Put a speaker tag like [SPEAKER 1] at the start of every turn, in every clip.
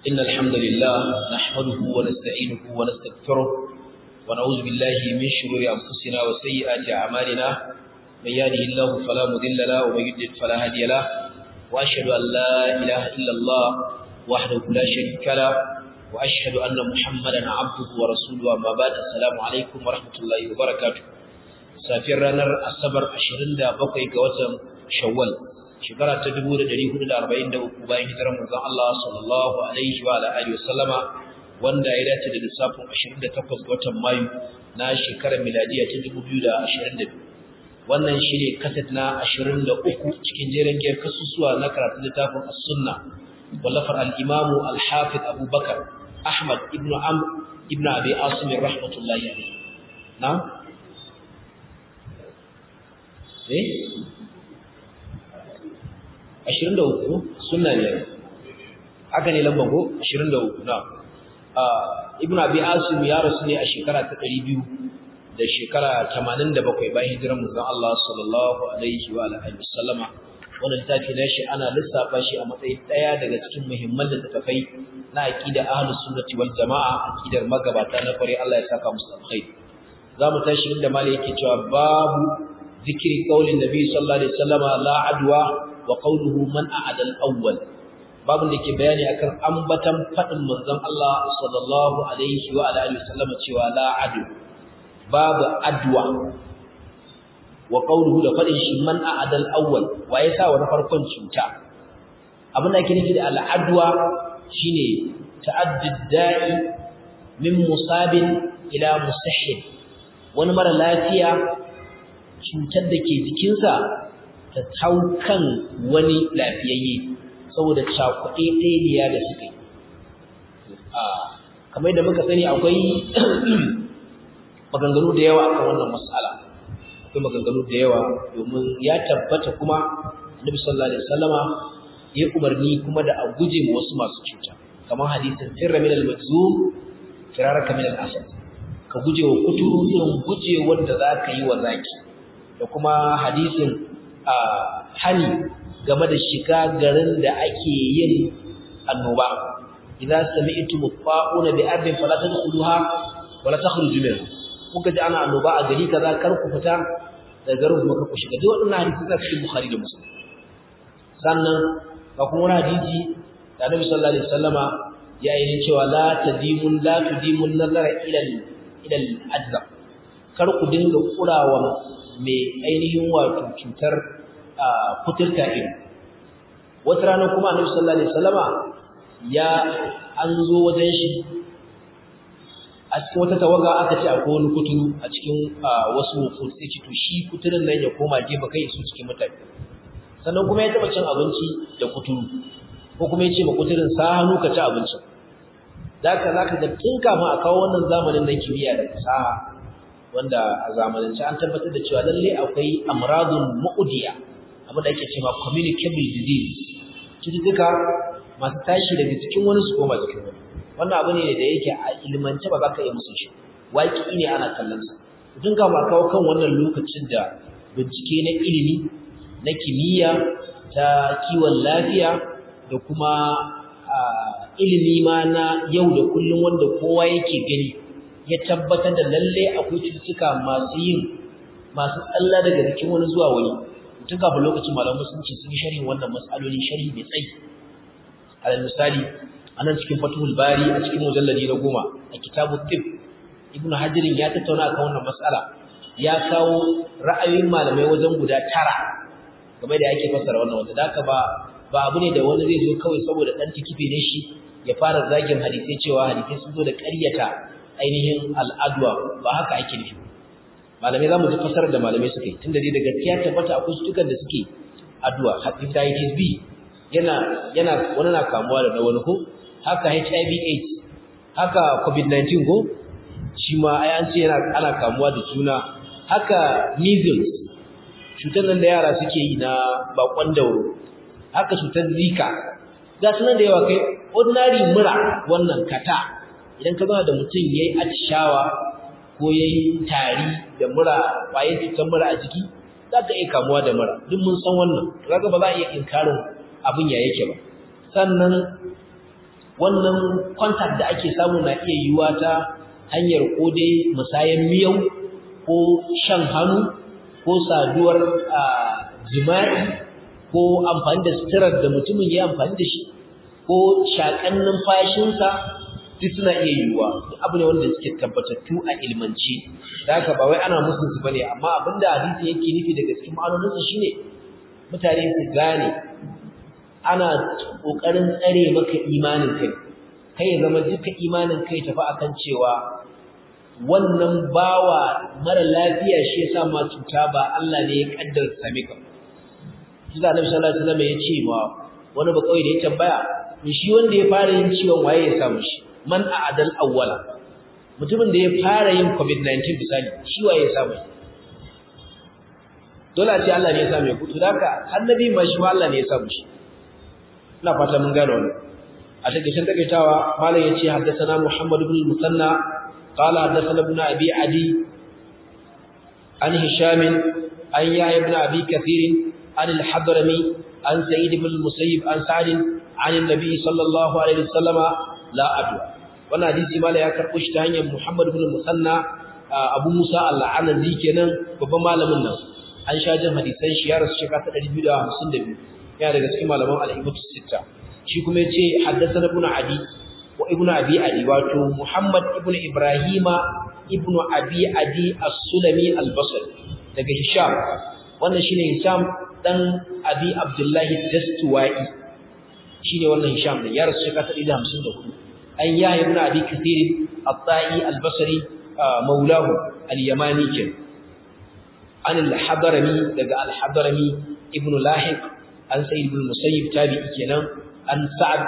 [SPEAKER 1] إن الحمد لله نحمده ونستعينه ونستغفره ونعوذ بالله من شرور أنفسنا وسيئات أعمالنا من يهده الله فلا مضل له ومن يضلل فلا هادي له وأشهد أن لا إله إلا الله وحده لا شريك له وأشهد أن محمدا عبده ورسوله أما بعد السلام عليكم ورحمة الله وبركاته safiyar ranar asabar 27 ga watan shawwal shekara ta 1443 bayan hijirar manzon Allah sallallahu alaihi wa alihi wasallama wanda ya dace da lissafin 28 ga watan mayu na shekarar miladiya ta 2022 wannan shine kaset na 23 cikin jerin giyar kasusuwa na karatun littafin as-sunna wallafar al-imam al-hafiz Abu Bakar Ahmad ibn Amr ibn Abi Asim rahmatullahi alayhi na'am eh 23 sunna ne haka ne lambar ko 23 na ibn abi asim ya rasu ne a shekara ta 200 da shekara 87 bayan hijirar manzon Allah sallallahu alaihi wa alihi wasallama wannan littafi na shi ana lissafa shi a matsayin daya daga cikin muhimman littafai na aqida ahlus sunnati wal jamaa aqidar magabata na fare Allah ya saka musu alkhairi zamu tashi inda malai yake cewa babu ذكر قول النبي صلى الله عليه وسلم لا عدوى وقوله من أعد الأول babin da ke bayani akan ambatan fadin manzon Allah sallallahu alaihi wa alihi wasallam cewa la adu babu adwa wa qawluhu da fadin shi man a'ada al-awwal wa yasa wa na farkon cuta abin da yake nufi da al-adwa shine ta'addud da'i min musabin ila musahhid wani mara lafiya cutar da ke jikinsa ta hau kan wani lafiyayye saboda cakuɗe ɗaya da suka yi kamar da muka sani akwai maganganu da yawa akan wannan mas'ala akwai maganganu da yawa domin ya tabbata kuma annabi sallallahu alaihi wasallama ya umarni kuma da a guje ma wasu masu cuta kamar hadisin firra min al-majzum firaraka min al-asad ka guje wa kuturu irin guje wanda za ka yi wa zaki da kuma hadisin hani game da shiga garin da ake yin annoba idza sami'tum fa'una bi ardin fala tadkhuluha wala takhruju minha kuka ji ana annoba a gari kaza kar ku fita da garin kuma kar ku shiga duk wannan hadisi da cikin bukhari da muslim sannan ga kuma wani hadisi da annabi sallallahu alaihi wasallama ya yi cewa la tadimun la tudimun nazara ila ila al-ajza kar ku dinga kurawa mai ainihin wato cutar kuturta ido wata rana kuma annabi sallallahu alaihi wasallama ya an zo wajen shi a cikin wata tawaga aka ce akwai wani kuturu a cikin wasu wufur sai ce to shi kuturin nan ya koma gefe kai su cikin mutane sannan kuma ya taba cin abinci da kuturu ko kuma ya ce ma kuturin sa hannu ka ci abinci da ka za ka ga tun kafin a kawo wannan zamanin na kimiyya da fasaha wanda a zamanance an tabbatar da cewa lalle akwai amradun mu'udiya abin da ake cewa communicable disease cututtuka masu tashi daga cikin wani su koma cikin wani wannan abu ne da yake a ilmance ba za ka iya musu shi waki ne ana kallon sa tun kama kawo kan wannan lokacin da bincike na ilimi na kimiyya ta kiwon lafiya da kuma ilimi ma na yau da kullum wanda kowa yake gani ya tabbatar da lalle akwai cututtuka masu yin masu tsalla daga jikin wani zuwa wani tun kafin lokacin malamu sun ce sun yi sharhin wannan matsaloli sharhi mai tsayi alal misali a nan cikin fatuhul bari a cikin mujalladi na goma a kitabu tib ibnu hajirin ya tattauna akan wannan matsala ya kawo ra'ayoyin malamai wajen guda tara game da yake fassara wannan wanda da haka ba ba abu ne da wani zai zo kawai saboda dan tikife ne shi ya fara zagin hadisai cewa hadisai sun zo da ƙaryata ainihin al'adwa ba haka ake nufi malamai za mu ji fasar da malamai suka yi tunda dai da gaskiya tabbata akwai cutukan da suke addu'a hepatitis B yana yana wani na kamuwa da na wani ko haka HIV AIDS haka COVID-19 ko shi ma ai an ce yana ana kamuwa da juna haka measles cutar nan da yara suke yi na bakon dauro haka cutar zika ga sunan da yawa kai ordinary mura wannan kata idan ka zama da mutum ya yi atishawa ko ya yi tari da mura ƙwayar cutar mura a jiki za ka iya kamuwa da mura duk mun san wannan kaga ba za a iya inkarin abin ya yake ba sannan wannan contact da ake samu na iya yiwuwa ta hanyar ko dai musayan miyau ko shan hannu ko saduwar jima'i ko amfani da sitirar da mutumin ya amfani da shi ko shakan numfashinsa duk suna iya yiwuwa abu ne wanda suke tabbatattu a ilmanci da haka ba wai ana musu su bane amma abinda hadisi yake nufi daga cikin ma'anoninsa shine mutane su gane ana kokarin tsare maka imanin kai kai ya zama duka imanin kai tafi akan cewa wannan bawa mara lafiya shi yasa ma cuta ba Allah ne ya kaddara same ka Kiza Annabi sallallahu alaihi wasallam ya ce ma wani ba kawai da ya tambaya shi wanda ya fara yin ciwon waye ya samu shi man a'adal awwala mutumin da ya fara yin covid-19 misali shi waye ya samu dole a ce Allah ne ya samu ku to haka annabi ma shi Allah ne ya samu shi ina fata mun gane wannan a takeitan takaitawa malam yace haddathana Muhammad ibn al-Musanna qala haddathana ibn Abi Adi an Hisham an Yahya ibn Abi Kathir an al-Hadrami an Sa'id ibn al-Musayyib an Sa'd an an-nabi sallallahu alaihi wasallam la adwa wannan hadisi mala ya karbo shi ta hanyar Muhammad ibn al-Musanna Abu Musa al-Anazi kenan babban malamin nan an sha jin hadisan shi ya rasu shekara ta 252 yana daga cikin malaman al-Ibtus Sitta shi kuma yace haddathana ibn Adi wa ibn Abi Adi wato Muhammad ibn Ibrahima ibn Abi Adi As-Sulami Al-Basri daga Hisham wannan shine Hisham dan Abi Abdullah Dastuwai shine wannan Hisham din ya rasu shekara ta 154 an Yahya ibn Abi Kathir At-Ta'i Al-Basri maulahu al-Yamani kenan an al-Hadrami daga al-Hadrami ibn Lahiq an Sa'id ibn Musayyib tabi'i kenan an Sa'ad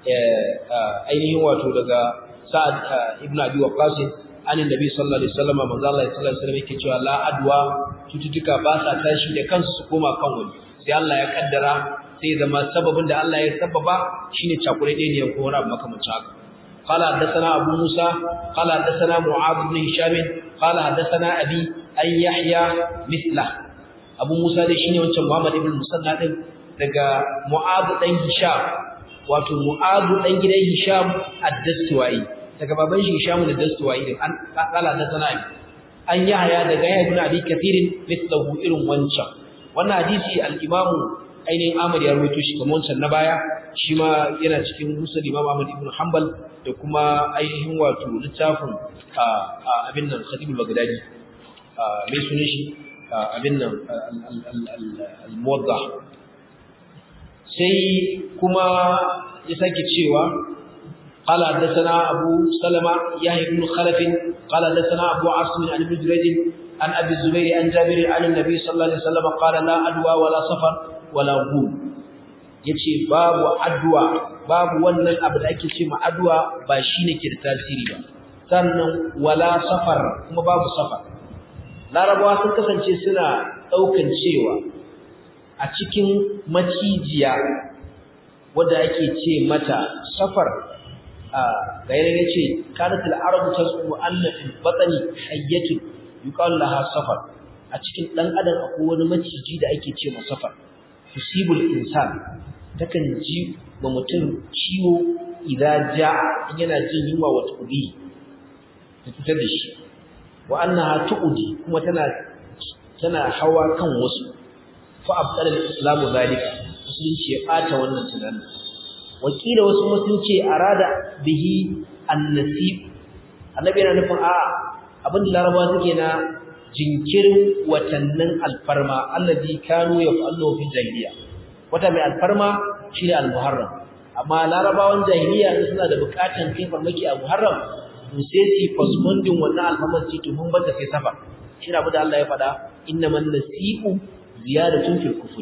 [SPEAKER 1] ainihin wato daga Sa'ad ibn Abi Waqqas an Nabi sallallahu alaihi wasallam manzo Allah sallallahu alaihi wasallam yake cewa la adwa cututtuka ba sa tashi da kansu su koma kan wani sai Allah ya kaddara sai zama sababin da Allah ya sababa shine cakure ne ko wani abu makamancin haka قال حدثنا أبو موسى قال حدثنا معاذ بن هشام قال حدثنا أبي أن يحيى مثله أبو موسى ده شيني wancan Muhammad ibn Musanna din daga Mu'adh dan Hisham wato Mu'adh dan gidan Hisham ad-Dastuwai daga baban shi Hisham ad-Dastuwai din an kala da sana'i an Yahya daga Yahya ibn Abi Kathir mithlahu irin wancan wannan hadisi al-Imam ainihin Ahmad ya rawaito shi kamar wancan na baya shi ma yana cikin Musnad Imam Ahmad ibn Hanbal da kuma ainihin wato littafin abin nan Khatib al-Baghdadi mai sunan shi abin nan al-Muwaddah sai kuma ya sake cewa قال حدثنا أبو سلمة يحيى بن خلف قال حدثنا أبو عاصم عن ابن جريج عن أبي الزبير عن جابر عن النبي صلى الله عليه وسلم قال لا أدوى ولا سفر ولا غول yace babu addu'a babu wannan abu da ake ce ma addu'a ba shine ke da tasiri ba sannan wala safar kuma babu safar larabawa sun kasance suna daukan cewa a cikin macijiya wanda ake ce mata safar a gairin yace kanatul arabu tasu anna fil batni hayyatun yuqal laha safar a cikin dan adam akwai wani maciji da ake ce ma safar tusibul insan takan ji wa mutum ciwo idan ja yana jin yunwa wa tuqi ta fitar da shi wa annaha tuqdi kuma tana tana hawa kan wasu fa abdal islamu zalika musulunci ya bata wannan tunanin wakila wasu musulunci arada bihi annasib annabi yana nufin a abin da larabawa suke na jinkirin watannin alfarma allazi kanu yaf'alu fi jahiliya wata mai alfarma shine al-muharram amma larabawan jahiliya suna da bukatan kai farmaki a muharram to sai su postponing wannan alfarman ce to mun bata sai safar shi abu da Allah ya faɗa innaman nasi'u ziyadatun fil kufr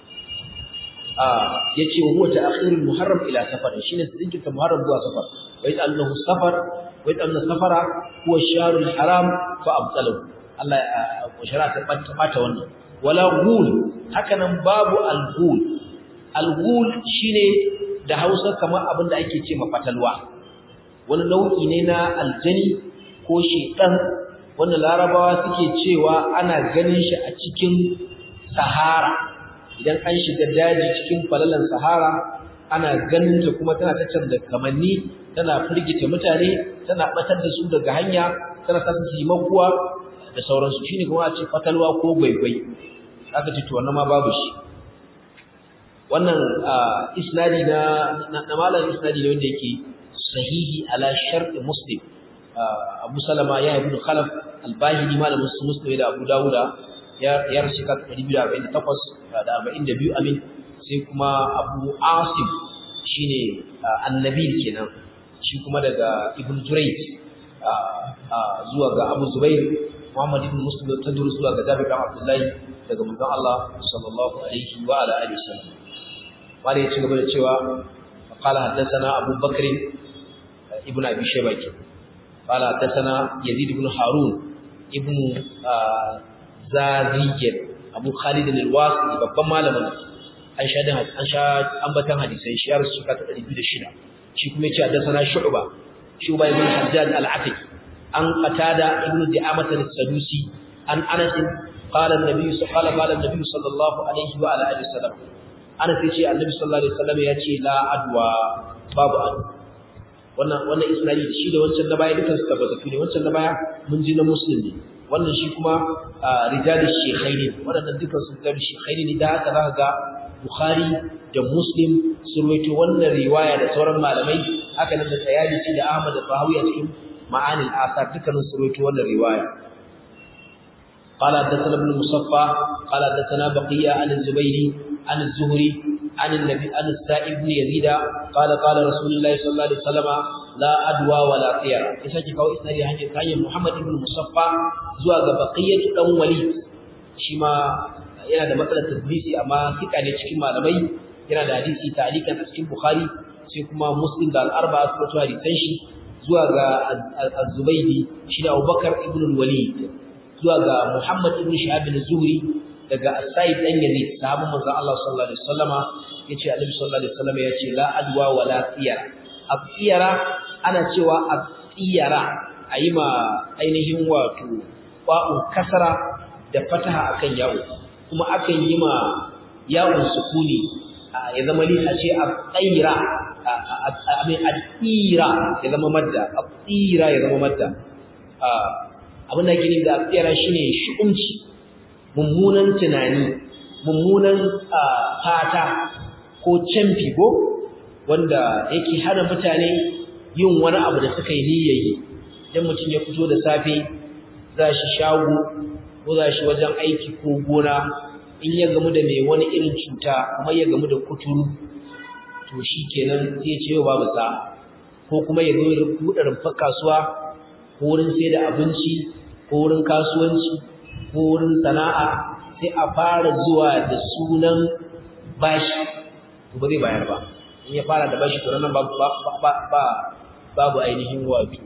[SPEAKER 1] ah yace huwa ta'khirul muharram ila safar shine zinkirta muharram zuwa safar wa ya'allahu safar wa ya'alna safara huwa ash-shahrul haram fa abtalahu Allah ya shara ta bata wannan wala ghul hakanan babu al-ghul al-ghul shine da Hausa kamar abin da ake ce mafatalwa wani nau'i ne na aljani ko shedan wanda larabawa suke cewa ana ganin shi a cikin sahara idan an shiga daji cikin falalan sahara ana ganin ta kuma tana ta canza kamanni tana firgita mutane tana batar da su daga hanya tana sa su yi makuwa da sauransu shine kuma a ce fatalwa ko gwaigwai aka ce to wannan ma babu shi wannan isnadi na na malam isnadi ne wanda yake sahihi ala shart muslim abu salama ya ibn khalaf al-bahili malam muslim da abu dawuda ya ya rashi ka 248 da 42 amin sai kuma abu asim shine annabi kenan shi kuma daga ibn jurayj zuwa ga abu zubair muhammad ibn muslim tadru zuwa ga jabir bin abdullahi daga manzon Allah sallallahu alaihi wa ala alihi wasallam wanda ya ci gaba da cewa qala haddathana abu bakr ibn abi shayba qala haddathana yazid ibn harun ibn zaziyya abu khalid al-wasi babban malamin an sha an sha ambatan hadisai shi ya rasu ka ta 206 shi kuma yace haddathana shu'ba shu'ba ibn hajjaj al-atiq an qatada ibn di'amat al-sadusi an anas قال النبي قال قال النبي صلى الله عليه وعلى اله وسلم ana sai ce annabi sallallahu alaihi wasallam ya ce la adwa babu adu wannan wannan isnadi shi da wancan da baya dukan su tabbatattu ne wancan da baya mun ji na muslim ne wannan shi kuma rijalush shaykhaini wannan dukan su da shaykhaini ne da haka zaka ga bukhari da muslim sun rawaito wannan riwaya da sauran malamai haka nan da tayalisi da ahmad da fahawi a cikin ma'anil asar dukkanin su rawaito wannan riwaya قال حدثنا ابن المصفى قال حدثنا بقية عن الزبيري عن الزهري عن النبي عن السائب بن يزيد قال قال رسول الله صلى الله عليه وسلم لا أدوى ولا طير يساكي كاو إسنادي هنجي كاي محمد بن المصفى زوا بقية دان وليد شيما yana da matsalar tadlisi amma fika ne cikin malamai yana da hadisi ta'liqan a cikin bukhari sai kuma muslim da al-arba'a su rawaito hadisan shi zuwa ga az-zubaydi shi da abubakar ibn al-walid zuwa ga muhammad ibn shihab az-zuhri daga As-Sa'id dan Yazid sahabban manzo Allah sallallahu alaihi wasallama yace Annabi sallallahu alaihi wasallama yace la adwa wala tiyara at-tiyara ana cewa at-tiyara ayi ma ainihin wato ba'u kasara da fataha akan yawo kuma akan yi ma yawon sukuni ya zama li a ce at-tayra amin at-tira ya zama madda at-tira ya zama madda abin da ke nufi da at-tiyara shine shi'umci mummunan tunani mummunan fata ko canfi ko wanda yake hana mutane yin wani abu da suka yi niyyayi idan mutum ya fito da safe za shi shago ko za shi wajen aiki ko gona in ya gamu da mai wani irin cuta kuma ya gamu da kuturu to shi kenan sai ya ce yau babu sa ko kuma ya zo ya buɗe rumfar kasuwa ko wurin sai da abinci ko wurin kasuwanci ko wurin sana'a sai a fara zuwa da sunan bashi to ba zai bayar ba in ya fara da bashi to nan babu ba babu ainihin wato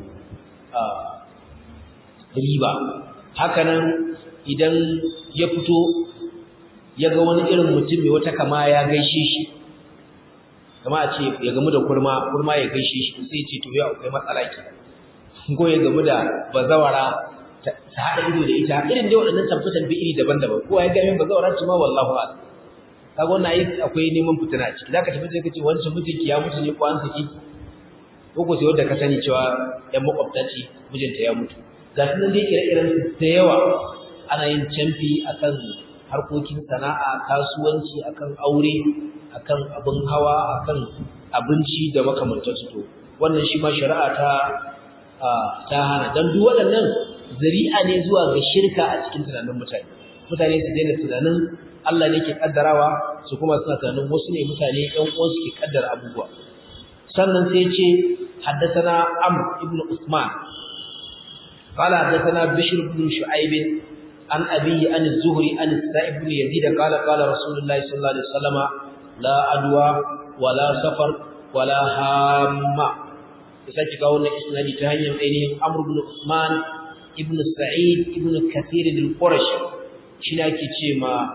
[SPEAKER 1] riba hakanan idan ya fito ya ga wani irin mutum mai wata kama ya gaishe shi kama a ce ya gamu da kurma kurma ya gaishe shi sai ce to ya akwai matsala ke ko ya gamu da bazawara ta haɗa ido da ita irin dai waɗannan tamfutan bi iri daban-daban kowa ya gami bazawara ce ma wallahu a'lam kaga wannan ai akwai neman fitina a ciki zaka tafi sai kace wancan mijinki ya mutu ne ko an saki ko ko sai wanda ka sani cewa ɗan makwabta ce mijinta ya mutu ga su nan dai ire-iren su da yawa ana yin canfi akan harkokin sana'a kasuwanci akan aure akan abin hawa akan abinci da makamantansu to wannan shi ma shari'a ta ta hana dan duk waɗannan zari'a ne zuwa ga shirka a cikin tunanin mutane mutane su daina tunanin Allah ne ke kaddarawa su kuma suna tunanin wasu ne mutane ɗan uwansu ke kaddara abubuwa sannan sai ce haddathana Amr ibn Usman قال حدثنا بشر بن شعيب عن أبيه عن الزهري عن السائب بن يزيد قال قال رسول الله صلى الله عليه وسلم لا أدوى ولا سفر ولا هامة يسجل قولنا إسنادي تهيم أينهم أمر بن عثمان ابن سعيد ابن كثير القرشي shine ake ce ma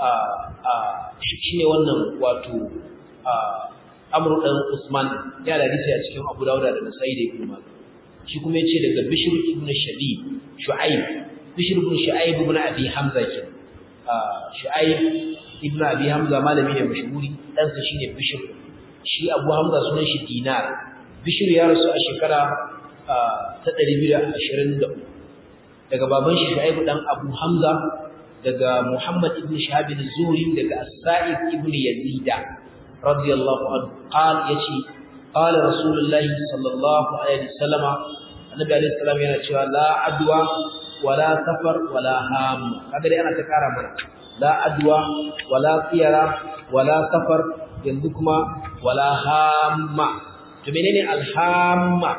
[SPEAKER 1] shine wannan wato Amr dan Usman ya da hadisi a cikin Abu Dawud da Nasa'i da Ibn Majah shi kuma yace daga Bishr ibn Shabib Shu'aib Bishr ibn Shu'aib ibn Abi Hamza ke Shu'aib ibn Abi Hamza malami ne mashhuri dan sa shine Bishr shi Abu Hamza sunan shi Dinar Bishr ya rasu a shekara ta 223 daga baban shi Shu'aib dan Abu Hamza daga Muhammad ibn Shahab az-Zuhri daga As-Sa'id ibn Yazid radiyallahu anhu qal yace qala Rasulullah sallallahu alaihi wasallam Annabi alaihi salam yana cewa la adwa wala safar wala ham kaga dai ana ta kara mana la adwa wala tiyara wala safar yanzu kuma wala hamma to menene alhamma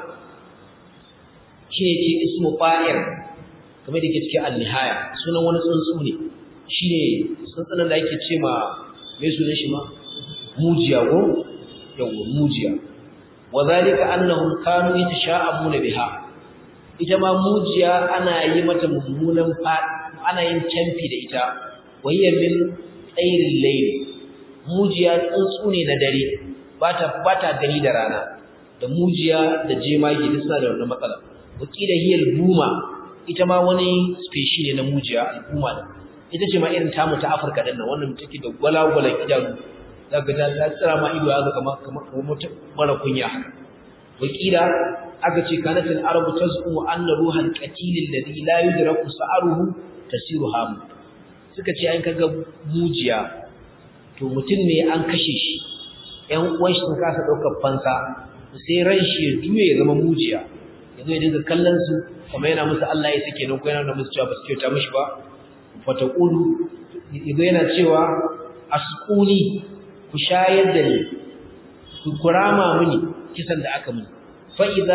[SPEAKER 1] shine ce ismu fa'il kamar da ke cikin al-nihaya sunan wani tsuntsu ne shine tsuntsunan da ake ce ma me sunan shi ma mujiya ko yawa mujiya wa zalika annahum kanu yatasha'abuna biha ita ma mujiya ana yi mata mummunan ana yin canfi da ita wayya min tsairin layli mujiya tsuntsu ne na dare bata bata gani da rana da mujiya da jemage duk suna da wannan matsala wakila hiyal buma ita ma wani species ne na mujiya al'umma ne ita ce ma irin tamu ta Afirka din nan wannan take da gwalagwalan idanu zaka ta ta tsira ma ido haka kamar kamar mutum mara kunya wakila aka ce kanatul arabu tazumu anna ruhal qatil alladhi la yudraku sa'ruhu tasiru ham suka ce an kaga mujiya to mutum ne an kashe shi ƴan uwan shi sun kasa daukar fansa sai ran shi ya juye ya zama mujiya yazo ya dinga kallon su kuma yana musu Allah ya sake nan ko yana da musu cewa ba su kyauta mishi ba fataqulu yazo yana cewa asquni ku shayar da ni ku kurama mini kisan da aka mini fa idza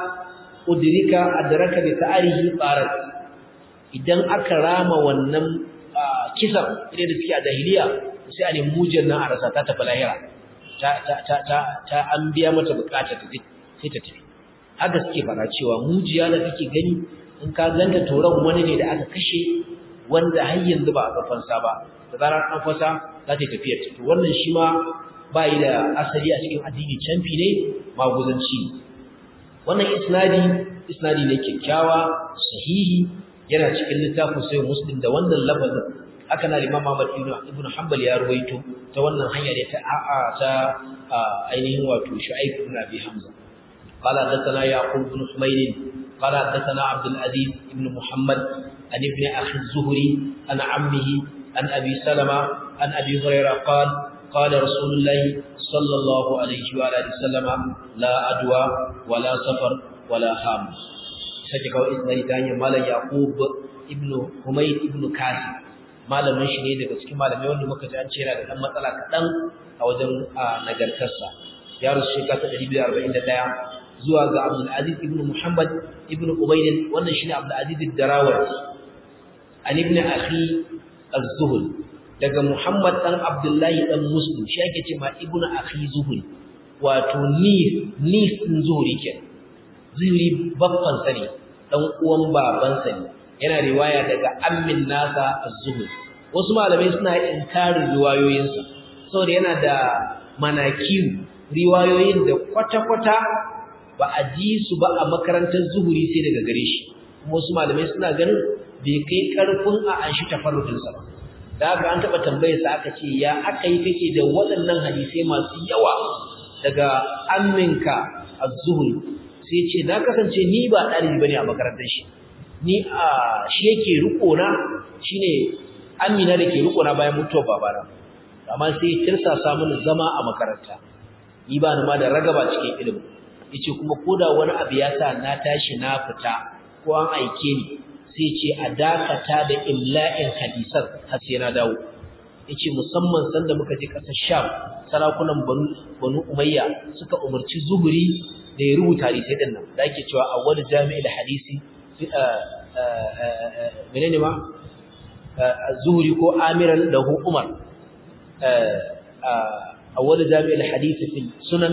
[SPEAKER 1] udrika adraka bi ta'arihi qarat idan aka rama wannan kisan idan da suke a jahiliya sai a nemi mujiyar nan a rasa ta tafi lahira ta ta ta ta ta an biya mata bukatar ta sai ta tafi haka suke fara cewa mujiya da kake gani in ka ganta toron wani ne da aka kashe wanda har yanzu ba a kafansa ba da zarar an fasa za ta tafiyar ta to wannan shi ma ba yi da asali a cikin addini canfi ne maguzanci wannan isnadi isnadi ne kyakkyawa sahihi yana cikin littafin sai muslim da wannan lafazin haka na Imam Ahmad ibn Hanbal ya ruwaito ta wannan hanya ne ta a'a ta ainihin wato Shu'aib ibn Abi Hamza قال حدثنا يعقوب بن حميد قال حدثنا عبد العزيز بن محمد عن ابن اخي الزهري عن عمه عن ابي سلمة عن ابي هريره قال قال رسول الله صلى الله عليه وعلى اله وسلم لا ادوى ولا سفر ولا هام sake kawai isnadi ta hanyar malam yaqub ibn humayd ibn kasi malamin shi ne daga cikin malamai wanda muka ji an ce yana da dan matsala kaɗan a wajen nagartarsa ya rasu shekara ta 241 zuwa ga Abdul Aziz ibn Muhammad ibn Ubayd wannan shine Abdul Aziz ad-Darawati an ibn akhi az-Zuhri daga Muhammad dan Abdullahi dan Muslim shi ake cewa ibn akhi Zuhri wato ni ni sun Zuhri ke Zuhri babban sa ne dan uwan baban sa ne yana riwaya daga ammin nasa az-Zuhri wasu malamai suna inkarin riwayoyinsa saboda yana da manakiru riwayoyin da kwata-kwata ba a ji su ba a makarantar zuhuri sai daga gare shi kuma wasu malamai suna ganin bai kai karfin a an shi tafarrudinsa ba da haka an taɓa tambayar sa aka ce ya aka yi kake da waɗannan hadisai masu yawa daga amminka a zuhuri sai ce na kasance ni ba ɗalibi bane a makarantar shi ni a shi yake riko na shine amina da ke riko na bayan mutuwar babana amma sai tirsasa mini zama a makaranta ni ba ni ma da ragaba cikin ilimi yace kuma koda wani abu ya sa na tashi na fita ko an aike ni sai ce a dakata da imla'in hadisan har sai na dawo yace musamman sanda muka je kasar Sham sarakunan Banu Banu Umayya suka umarci Zuhri da ya rubuta hadisai din nan da ake cewa awwal jami'il hadisi menene ma Zuhri ko amiran lahu Umar awwal jami'il hadisi fil sunan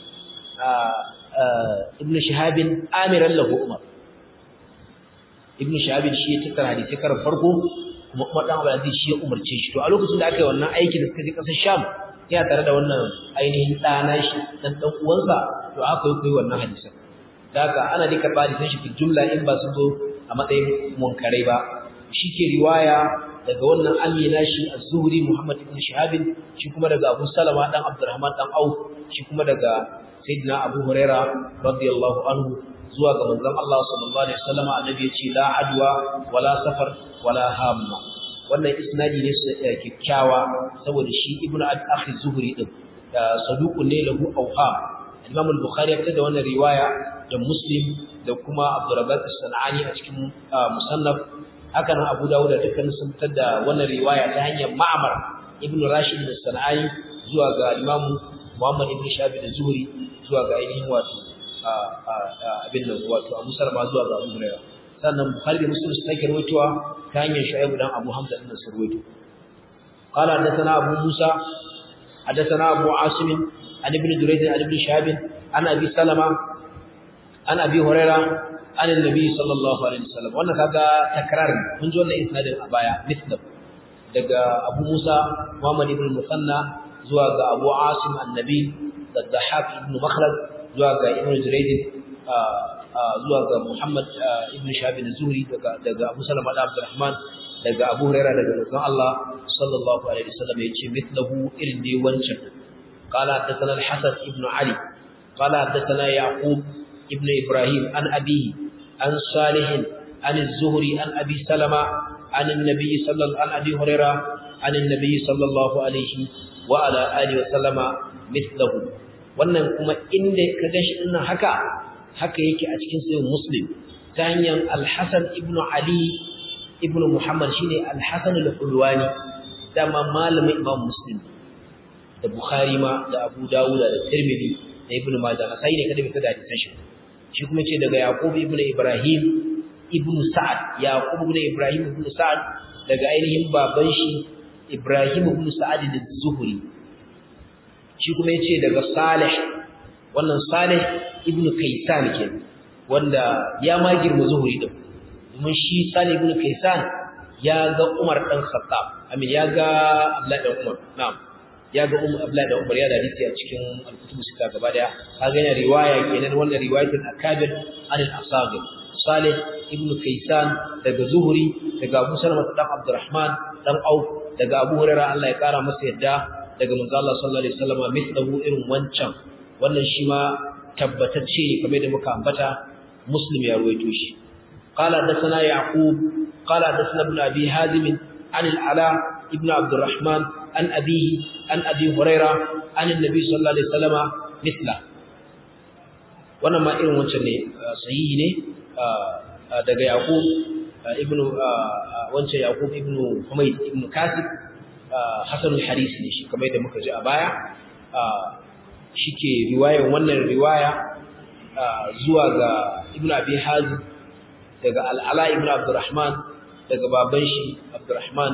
[SPEAKER 1] ibn shahabin amiran lahu umar ibn shahabin shi ya tattara hadisi karan farko kuma kuma dan abdulaziz shi ya umarce shi to a lokacin da aka yi wannan aikin da suka je kasar sham ya tare da wannan ainihin dana shi dan dan uwansa to aka yi koyi wannan hadisin da haka ana dika ba hadisin shi fil jumla in ba su zo a matsayin munkarai ba shi ke riwaya daga wannan amina shi az-zuhri muhammad ibn shihab shi kuma daga abu salama dan abdurrahman dan auf shi kuma daga sayyidina abu huraira radiyallahu anhu zuwa ga manzon Allah sallallahu alaihi wasallam annabi ya ce la adwa wala safar wala hamma wannan isnadi ne kyakkyawa saboda shi ibn akhi zuhri din saduqun ne lahu awham Imam al-Bukhari ya fitar da wannan riwaya da Muslim da kuma Abdurrazzaq as-Sanani a cikin musannaf haka nan Abu Dawud da dukkan sun fitar da wannan riwaya ta hanyar Ma'mar ibn Rashid as-Sanani zuwa ga Imam Muhammad ibn Shabi da Zuhri zuwa ga ainihin wato abin nan wato Abu Salama zuwa ga Abu Hurairah sannan Bukhari da Muslim sun sake rawaitowa ta hanyar Shu'aib dan Abu Hamza din sun rawaito قال حدثنا أبو موسى حدثنا أبو عاصم عن ابن جريج عن ابن شهاب عن ابي سلمة عن ابي هريره عن النبي صلى الله عليه وسلم wannan kaga takrar mun ji wannan isnadin a baya misdab daga Abu Musa Muhammad ibn Musanna zuwa ga Abu Asim annabi da Dhahab ibn Makhlad zuwa ga Ibn Jurayd zuwa ga Muhammad ibn Shahab az-Zuhri daga daga Abu Salama da Abdurrahman daga Abu Hurairah daga Rasul Allah sallallahu alaihi wasallam yace mithlahu irin dai wancan قال حدثنا الحسن ابن علي قال حدثنا يعقوب ابن إبراهيم عن أبيه عن صالح عن الزهري عن أبي سلمة عن النبي صلى الله عن أبي هريرة عن النبي صلى الله عليه وعلى آله وسلم مثله wannan kuma inda ka gashi ina haka haka yake a cikin sayin muslim ta hanyar al-hasan ibn ali ibn muhammad shine al-hasan al-hulwani dama malamin imam muslim da Bukhari ma da Abu Dawud da Tirmidhi da Ibn Majah sai ne kada bai da hadisan shi shi kuma ce daga Yaqub ibn Ibrahim ibn Sa'ad Yaqub ibn Ibrahim ibn Sa'ad daga ainihin baban shi Ibrahim ibn Sa'ad az-Zuhri shi kuma yace daga Salih wannan Salih ibn Kaysan ke wanda ya ma girma Zuhri din domin shi Salih ibn Kaysan ya ga Umar dan Khattab amin ya ga Abdullah dan Umar na'am ya ga Umar Abdullah da Umar ya da hadisi a cikin al-kutub sita gaba daya kaga yana riwaya kenan wannan riwayatul akabir an al-asagir Salih ibn Kaysan daga Zuhri daga Abu Salama dan Abdurrahman dan Auf daga Abu Hurairah Allah ya kara masa yadda daga manzo Allah sallallahu alaihi wasallam mithlahu irin wancan wannan shi ma tabbatacce ne kamar da muka ambata Muslim ya ruwaito shi qala hadathana Yaqub qala hadathana ibn Abi Hazim an al-Ala ibn Abdurrahman an abihi an abi huraira an annabi sallallahu alaihi wasallama mithla wannan ma irin wancan ne sahihi ne daga yaqub ibn wancan yaqub ibn humayd ibn kasib hasanul haris ne shi kamar da muka ji a baya shike riwayar wannan riwaya zuwa ga ibn abi hazim daga al-ala ibn abdurrahman daga baban shi abdurrahman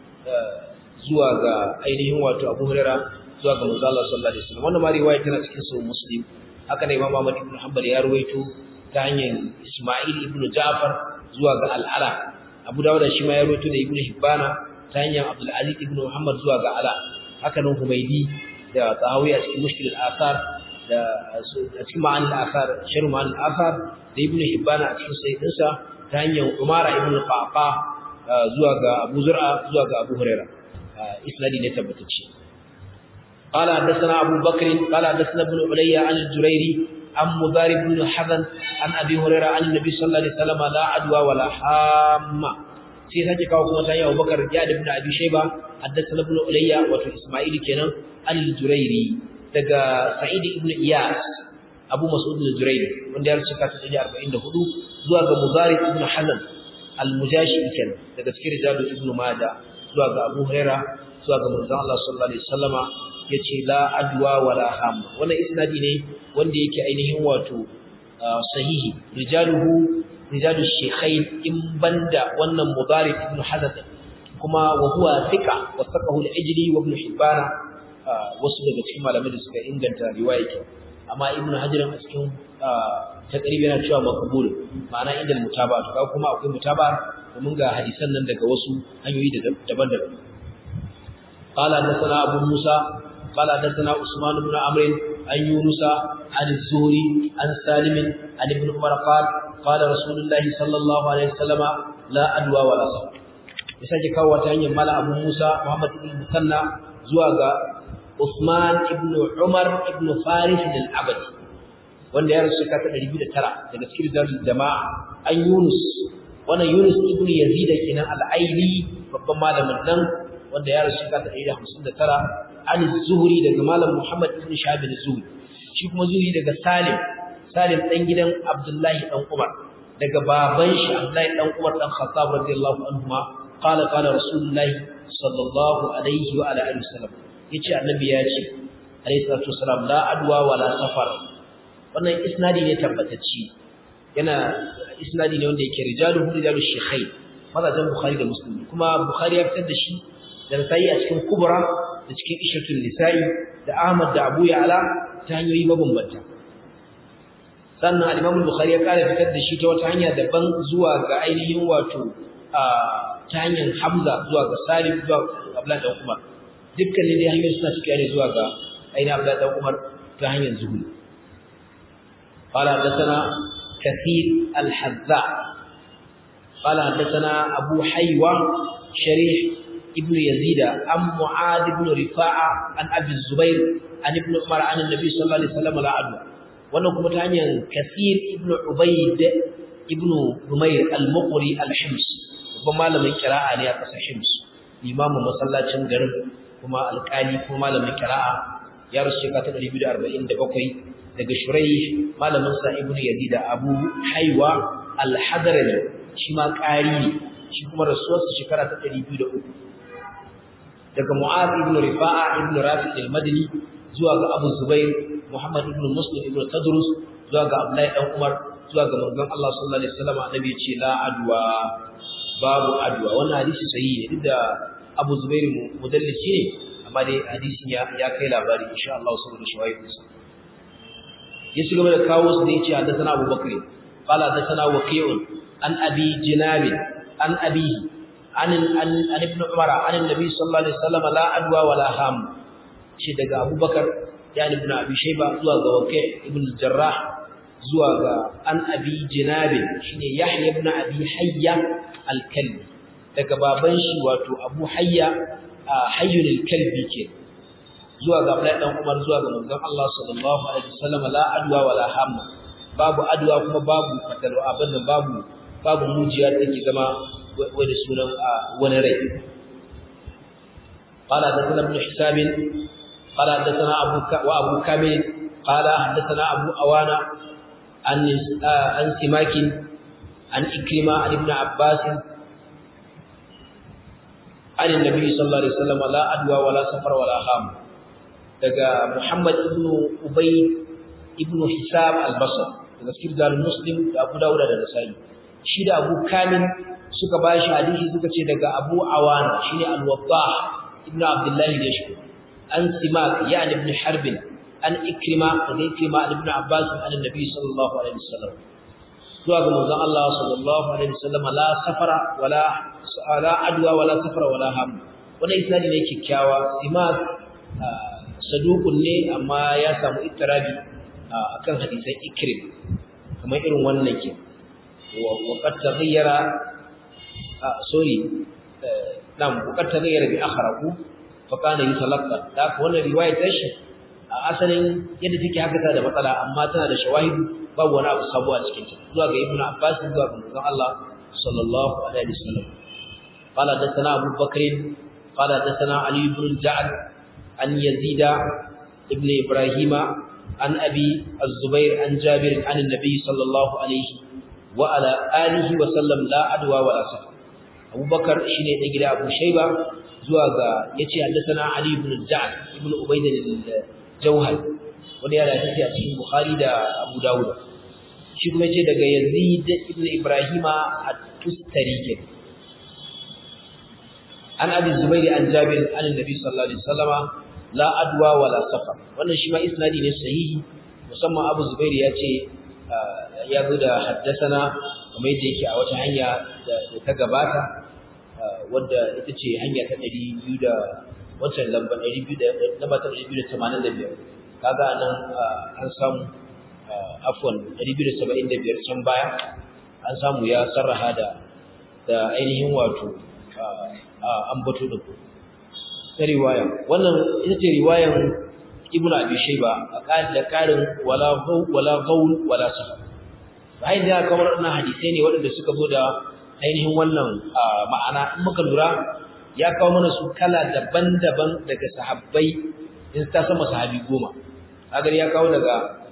[SPEAKER 1] zuwa ga ainihin wato Abu Hurairah zuwa ga Manzo Allah sallallahu alaihi wasallam wannan ma riwaya tana cikin sahih Muslim haka ne Imam Ahmad ibn Hanbal ya ruwaito ta hanyar Isma'il ibn Ja'far zuwa ga Al-Ala Abu Dawud shi ma ya ruwaito da Ibn Hibbana ta hanyar Abdul Aziz ibn Muhammad zuwa ga Ala haka nan Humaydi da Tahawi a cikin Mushkil al-Athar da a cikin Ma'an al-Athar Sharh Ma'an al-Athar da Ibn Hibbana a cikin sahihinsa ta hanyar Umara ibn Qaqa zuwa ga Abu Zur'a zuwa ga Abu Hurairah إسنادي نتبتتش قال حدثنا أبو بكر قال حدثنا ابن علي عن الجريري عن مضارب بن حزن عن أبي هريرة عن النبي صلى الله عليه وسلم لا عدوى ولا حامة sai sake kawo kuma ta yi Abu Bakar ya da ibn Abi Shayba haddathana ibn Ulayya wato Isma'il kenan al-Jurairi daga Sa'id ibn Iyas Abu Mas'ud al-Jurairi wanda ya rubuta ta 44 zuwa ga Muzari ibn Hazan al-Mujashi kenan daga cikin rijalu ibn Majah zuwa ga Abu Huraira zuwa ga manzon Allah sallallahu alaihi wasallama yace la adwa wala ham wannan isnadi ne wanda yake ainihin wato sahihi rijaluhu rijalu shaykhain in banda wannan mudarib ibn hazath kuma wa huwa thiqa wa saqahu al-ijli wa ibn hibban wasu daga cikin malamai da suka inganta riwaya ke amma ibn hajar a cikin taqrib yana cewa maqbul ma'ana inda mutaba to kuma akwai mutaba domin ga hadisan nan daga wasu hanyoyi daban-daban qala hadathana abu musa qala hadathana usman ibn amr an yunus an az-zuhri an salim an ibn umar qala qala rasulullahi sallallahu alaihi wasallam la adwa wala safar ya sake kawo ta hanyar mala abu musa muhammad ibn musanna zuwa ga usman ibn umar ibn faris al-abadi wanda ya rasu shekara ta 209 daga cikin darul jama'a an yunus wannan yunus ibn yazid kenan al-aili babban malamin nan wanda ya rasu shekara ta 159 an zuhri daga malam muhammad ibn shahab az-zuhri shi kuma zuhri daga salim salim dan gidan abdullahi dan umar daga baban shi abdullahi dan umar dan khattab radiyallahu anhuma qala qala rasulullahi sallallahu alaihi wa ala alihi wasallam yace annabi ya ce alayhi salatu wasalam la adwa wala safar wannan isnadi ne tabbatacci yana isnadi ne wanda yake rijaluhu rijalu shaykhain mazajin bukhari da muslim kuma bukhari ya fitar da shi da sai a cikin kubra da cikin ishatul nisa'i da ahmad da abu ya'la ta hanyoyi mabambanta sannan al-imam bukhari ya kare fitar da shi ta wata hanya daban zuwa ga ainihin wato ta hanyar hamza zuwa ga salim zuwa abdullah dan umar dukkanin dai hanyoyi suna cikin ne zuwa ga ainihin abdullah dan umar ta hanyar zuhuri قال حدثنا كثير الحذاء قال حدثنا أبو حيوة شريح ابن يزيد عن معاذ بن رفاعة عن أبي الزبير عن ابن عمر عن النبي صلى الله عليه وسلم لا عدوى wannan kuma ta hanyar kasir ibn ubayd ibn umayr al-muqri al-hims babban malamin kira'a ne a ƙasar hims imamu masallacin garin kuma alƙali kuma malamin kira'a ya rasu shekara ta 247 daga shurai malamin sa ibn yazid abu haiwa al-hadrami shi ma ƙari ne shi kuma rasuwarsa shekara ta 203 daga mu'az ibn rifa'a ibn rafi' al-madini zuwa ga abu zubair muhammad ibn muslim ibn tadrus zuwa ga abdullahi dan umar zuwa ga manzon Allah sallallahu alaihi wasallam annabi ya ce la adwa babu adwa wannan hadisi sahihi ne duk da abu zubair mudallisi ne amma dai hadisin ya ya kai labari insha Allah saboda shawahidinsa ya ci gaba da kawo su da yace hadathana Abu Bakr qala hadathana Waqi'un an Abi Jinab an Abi an an Ibn Umar an Nabi sallallahu alaihi wasallam la adwa wala ham shi daga Abu Bakar ya Ibn Abi Shayba zuwa ga Waqi' ibn Jarrah zuwa ga an Abi Jinab shine Yahya ibn Abi Hayya al-Kalbi daga baban shi wato Abu Hayya Hayyul al-Kalbi kenan zuwa ga Abdullahi dan Umar zuwa ga manzon Allah sallallahu alaihi wasallam la adwa wala hamma babu adwa kuma babu fatalu abin babu babu mujiya da take zama wani sunan wani rai قال حدثنا ابن حساب قال حدثنا ابو وابو كامل قال حدثنا ابو اوانا عن عن سماك عن إكرمة عن ابن عباس عن النبي صلى الله عليه وسلم لا أدوى ولا سفر ولا خام daga Muhammad ibn Ubay ibn Hisab al-Basri daga cikin dalil Muslim da Abu Dawud da Nasa'i shi da Abu Kamil suka bashi hadisi suka ce daga Abu Awana shine al-Wadah ibn Abdullah al-Yashkur an Simak yani ibn Harb an Ikrima da Ikrima ibn Abbas an Nabi sallallahu alaihi wasallam zuwa ga manzon Allah sallallahu alaihi wasallam la safara wala la adwa wala safara wala ham wannan isnadi ne kikkiawa Simak sadukun ne amma ya samu ittirabi akan hadisan ikrim kamar irin wannan ke wa qad taghayyara sorry nam wa qad taghayyara bi akhraku fa kana yutalaqqa da wannan riwaya ta shi asalin yadda take haka ta da matsala amma tana da shawahidu babu wani abu sabo a cikin ta zuwa ga ibnu abbas zuwa ga manzon Allah sallallahu alaihi wasallam قال حدثنا ابو بكر قال حدثنا علي بن جعد عن يزيد ابن إبراهيم عن أبي الزبير عن جابر عن النبي صلى الله عليه وعلى آله وسلم لا أدوى ولا سفر أبو بكر شيني نجري أبو شيبة زواغا يتي حدثنا علي بن الجعد ابن عبيد الجوهر wani yana tafiya cikin Bukhari da Abu Dawud shi kuma yace daga Yazid ibn Ibrahim at-Tustari ke an Abi Zubair an Jabir an Nabi sallallahu alaihi wasallama la adwa wala safar wannan shi ma isnadi ne sahihi musamman Abu Zubair ya ce ya zo da haddasana kamar yadda yake a wata hanya da ta gabata wadda ita ce hanya ta 200 da wancan lamba 200 da lamba ta 285 kaga nan an samu afwan 275 can baya an samu ya sarraha da da ainihin wato ambato din ta riwaya wannan ita ce riwayan ibnu abi shayba a da karin wala gaw wala gawl wala sahab bayan da kamar wannan hadisi ne waɗanda suka zo da ainihin wannan ma'ana in muka lura ya kawo mana su kala daban-daban daga sahabbai in ta sama sahabi goma agar ya kawo daga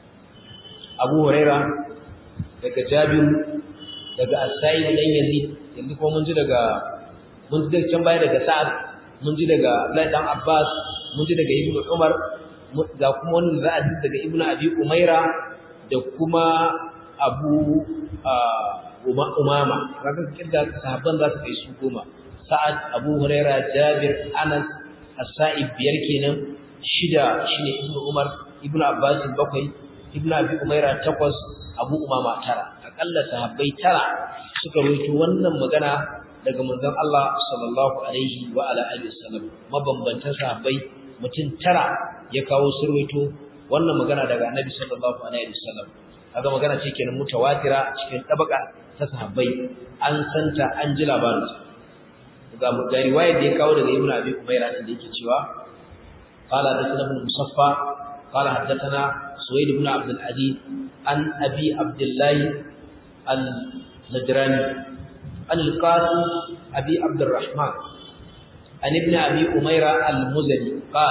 [SPEAKER 1] Abu Huraira daga Jabir daga As-Sa'id dan Yazid yanzu kuma mun ji daga mun ji can baya daga Sa'ad mun ji daga Abdullahi dan Abbas mun ji daga Ibn Umar ga kuma wannan za a ji daga Ibn Abi Umaira da kuma Abu Umama kaga kirga sahabban za su kai su goma Sa'ad Abu Huraira Jabir Anas As-Sa'id biyar kenan shida shine Ibn Umar Ibn Abbas bakwai Ibn Abi Umaira takwas Abu Umama tara akalla sahabbai tara suka rawaito wannan magana daga manzon Allah sallallahu alaihi wa ala alihi wasallam mabambantan sahabbai mutum tara ya kawo surwaito wannan magana daga Annabi sallallahu alaihi wasallam kaga magana ce kenan mutawatira cikin tabaka ta sahabbai an santa an ji labarin ga ga riwayar da ya kawo daga Ibn Abi Umaira da yake cewa qala hadathana ibn Musaffa qala hadathana Suwaid ibn Abdul Aziz an Abi Abdullah al-Najrani عن القاسم أبي عبد الرحمن عن ابن أبي أميرة المزني قال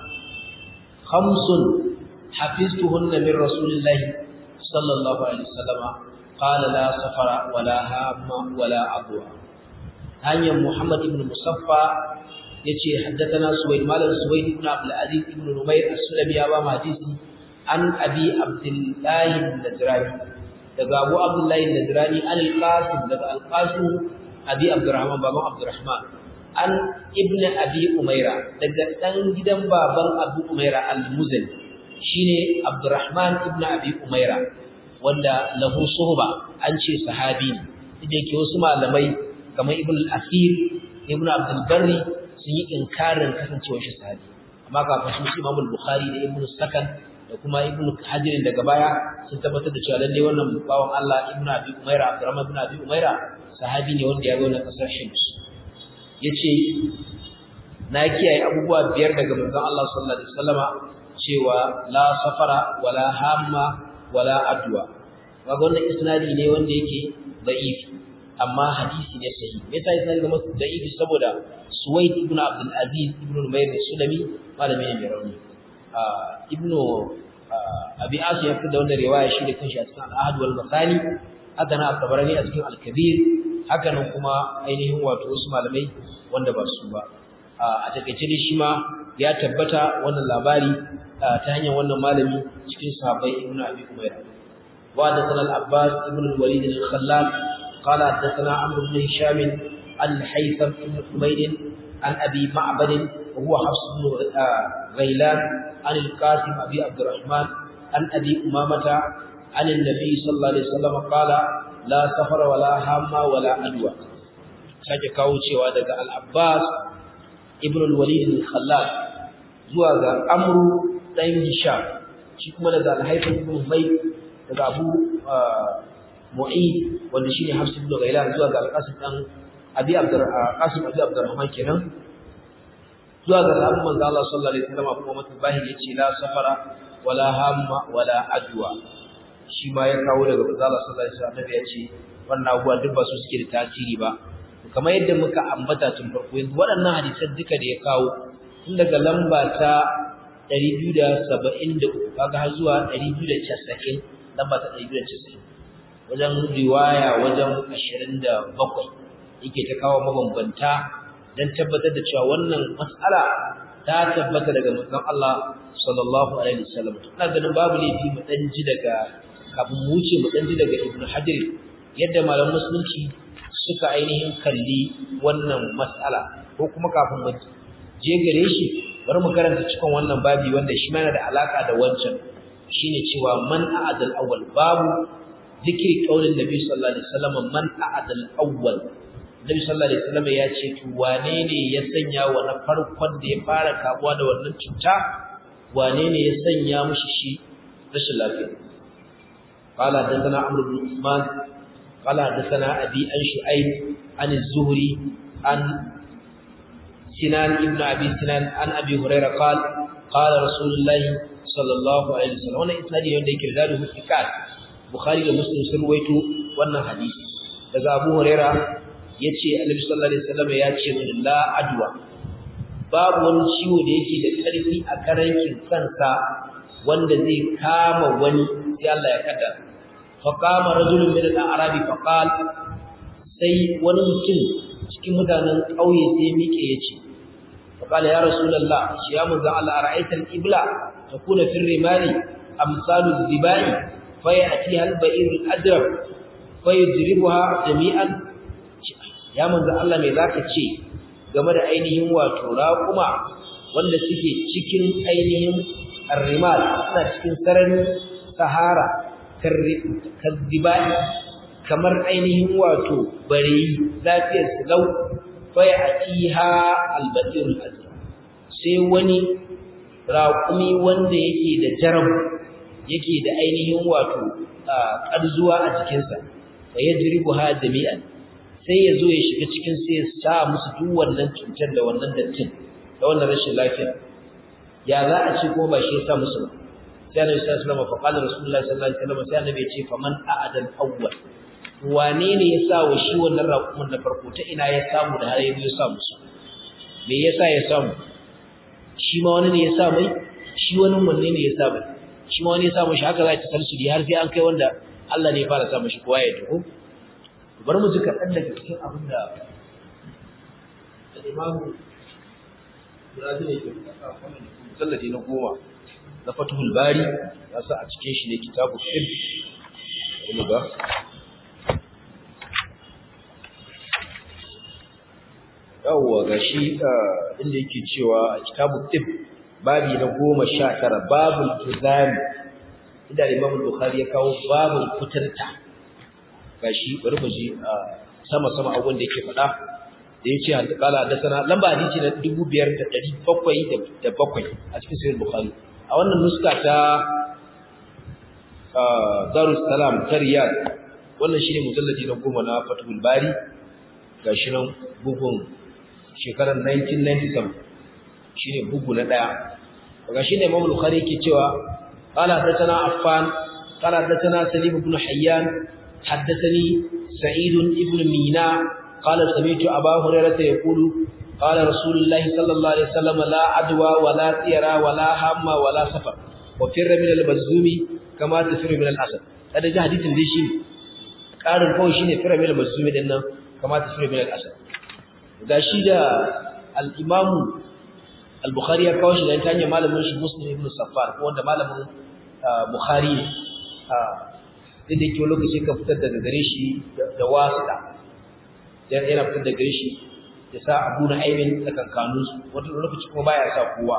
[SPEAKER 1] خمس حفظتهن من رسول الله صلى الله عليه وسلم قال لا سفر ولا هام ولا عضو هانيا محمد بن مصفى يتي حدثنا سويد مالك سويد بن عبد العزيز بن نمير السلمي أبا حديثي عن أبي عبد الله النجراني daga Abu Abdullahi Nadrani an al-Qasim daga al-Qasim Abi Abdurrahman baban Abdurrahman an Ibn Abi Umaira daga dan gidan baban Abu Umaira al-Muzani shine Abdurrahman ibn Abi Umaira wanda lahu suhba an ce sahabi ne idan ke wasu malamai kamar Ibn al-Asir Ibn Abdul Barri sun yi inkarin kasancewar shi sahabi amma kafin shi Imam al-Bukhari da Ibn Sakan da kuma ibnu hajirin daga baya sun tabbatar da cewa lalle wannan bawan Allah ibnu abi umaira abdurrahman ibn abi umaira sahabi ne wanda ya zo na kasar shims yace na kiyaye abubuwa biyar daga manzon Allah sallallahu alaihi wasallama cewa la safara wala hamma wala adwa kaga wannan isnadi ne wanda yake da'if amma hadisi ne sahihi me yasa isnadi zama da'if saboda suwaid ibn abdul aziz ibn umayr sulami malami ne mai rauni ibnu abi asu ya fitar da wannan riwaya shi da kanshi a cikin al-ahad wal masani haka na at-tabarani a cikin al-kabir haka nan kuma ainihin wato wasu malamai wanda ba su ba a takeice dai shi ma ya tabbata wannan labari ta hanyar wannan malami cikin sahabbai ibnu abi umayra wa da sanal abbas ibn al-walid al-khallal قال حدثنا عمرو بن هشام عن الحيثم بن حميد عن ابي معبد وهو حفص بن غيلان عن القاسم أبي عبد الرحمن عن أبي أمامة عن النبي صلى الله عليه وسلم قال لا سفر ولا هام ولا أدوى sake kawo cewa daga al-Abbas ibn al-Walid al-Khallal zuwa ga Amru dan Hisham shi kuma daga al-Haytham ibn Humayd daga Abu Mu'id wanda shine Hafs ibn Ghailan zuwa ga al-Qasim dan Abi Abdur Qasim Abi Abdurrahman kenan zuwa ga sahabban manzo Allah sallallahu alaihi wasallam kuma mutabahi yace la safara wala hamma wala adwa shi ma ya kawo daga manzo Allah sallallahu alaihi wasallam yace wannan abuwa duk ba su suke da tasiri ba kamar yadda muka ambata tun farko yanzu waɗannan hadisan duka da ya kawo tun daga lamba ta 273 kaga har zuwa 290 lamba ta 290 wajen riwaya wajen 27 yake ta kawo mabambanta dan tabbatar da cewa wannan mas'ala ta tabbata daga manzon Allah sallallahu alaihi wasallam ina ganin babu laifi mu dan ji daga kafin mu wuce mu dan ji daga Ibn Hajar yadda malaman musulunci suka ainihin kalli wannan mas'ala ko kuma kafin mu je gare shi bari mu karanta cikin wannan babi wanda shi ma yana da alaka da wancan shine cewa man a'adal awwal babu zikri qaulin nabi sallallahu alaihi wasallam man a'adal awwal Nabi sallallahu alaihi wasallam ya ce to wane ne ya sanya wa na farkon da ya fara kamuwa da wannan cuta wane ne ya sanya mishi shi rashin lafiya qala hadathana amr ibn usman qala hadathana abi an shu'aib an az-zuhri an Sinan ibn Abi Sinan an Abi Hurairah qala qala Rasulullah sallallahu alaihi wasallam wannan isnadi wanda yake da ruhu fiqat Bukhari da Muslim sun ruwaito wannan hadisi daga Abu Hurairah yace Annabi sallallahu alaihi wasallam ya ce la adwa babu wani ciwo da yake da ƙarfi a karankin kansa wanda zai kama wani sai Allah ya kada fa qama rajulun min al-a'rabi fa qala sai wani mutum cikin mutanen ƙauye sai miƙe yace fa qala ya rasulullah shi ya manzo Allah ara'aita al-ibla takuna fi rimali amsalu al-dibai fa ya'tiha al-ba'ir al-adrab fa yudribuha jami'an ya manzo Allah me zaka ce game da ainihin wato raƙuma wanda suke cikin ainihin arrimal suna cikin sararin sahara kaddibai kamar ainihin wato bareyi lafiyar su lau faya atiha albatir azra sai wani raƙumi wanda yake da jaram yake da ainihin wato ƙarzuwa a jikinsa fa yajribuha jami'an sai ya zo ya shiga cikin sai ya sa musu duk wannan cutar da wannan dattin da wannan rashin lafiya ya za a ce ko ba shi ya sa musu ba sai annabi sallallahu alaihi wasallam fa qala rasulullahi sallallahu alaihi wasallam sai annabi ya ce faman a'adal awwal wane ne ya sa wa shi wannan raƙumin na farko ta ina ya samu da har ya sa musu me yasa ya samu shi ma wani ne ya sa mai shi wani wanne ne ya sa mai shi ma wani ya sa mai haka za ta salsuli har sai an kai wanda Allah ne ya fara sa mishi kowa ya tuhu bari mu ji kaɗan daga cikin abin da imamu Brazil yake mujalladi na goma na Fathul Bari ya sa a cikin shi ne kitabu Fiqh wani ba yawwa gashi inda yake cewa a kitabu Fiqh babi na goma sha tara babul tuzami inda Imam Bukhari ya kawo babul kuturta gashi bari mu ji sama sama abubuwan da yake faɗa da yace an kala da sana lamba hadisi na 5707 a cikin sahih bukhari a wannan nuska ta darus salam ta riyad wannan shine mujalladi na goma na fatul bari gashi nan bugun shekarar 1997 shine bugu na daya gashi ne imam bukhari yake cewa qala hadathana affan qala hadathana salim ibn hayyan حدثني سعيد ابن مينا قال سمعت أبا هريرة يقول قال رسول الله صلى الله عليه وسلم لا عدوى ولا طيرة ولا هم ولا سفر وفر من المزوم كما تفر من الأسد هذا جاء حديث دي شيء قال الفو شيء فر من المزوم دينا كما تفر من الأسد gashi da al-Imam al-Bukhari ya kawo shi da ta hanyar malamin shi Muslim ibn Saffar ko wanda malamin Bukhari ne duk da ke lokaci ka fitar daga gare shi da wasuɗa yana fitar da gare shi ya sa abu na aimin tsakankanin su wata lokaci kuma baya sa kowa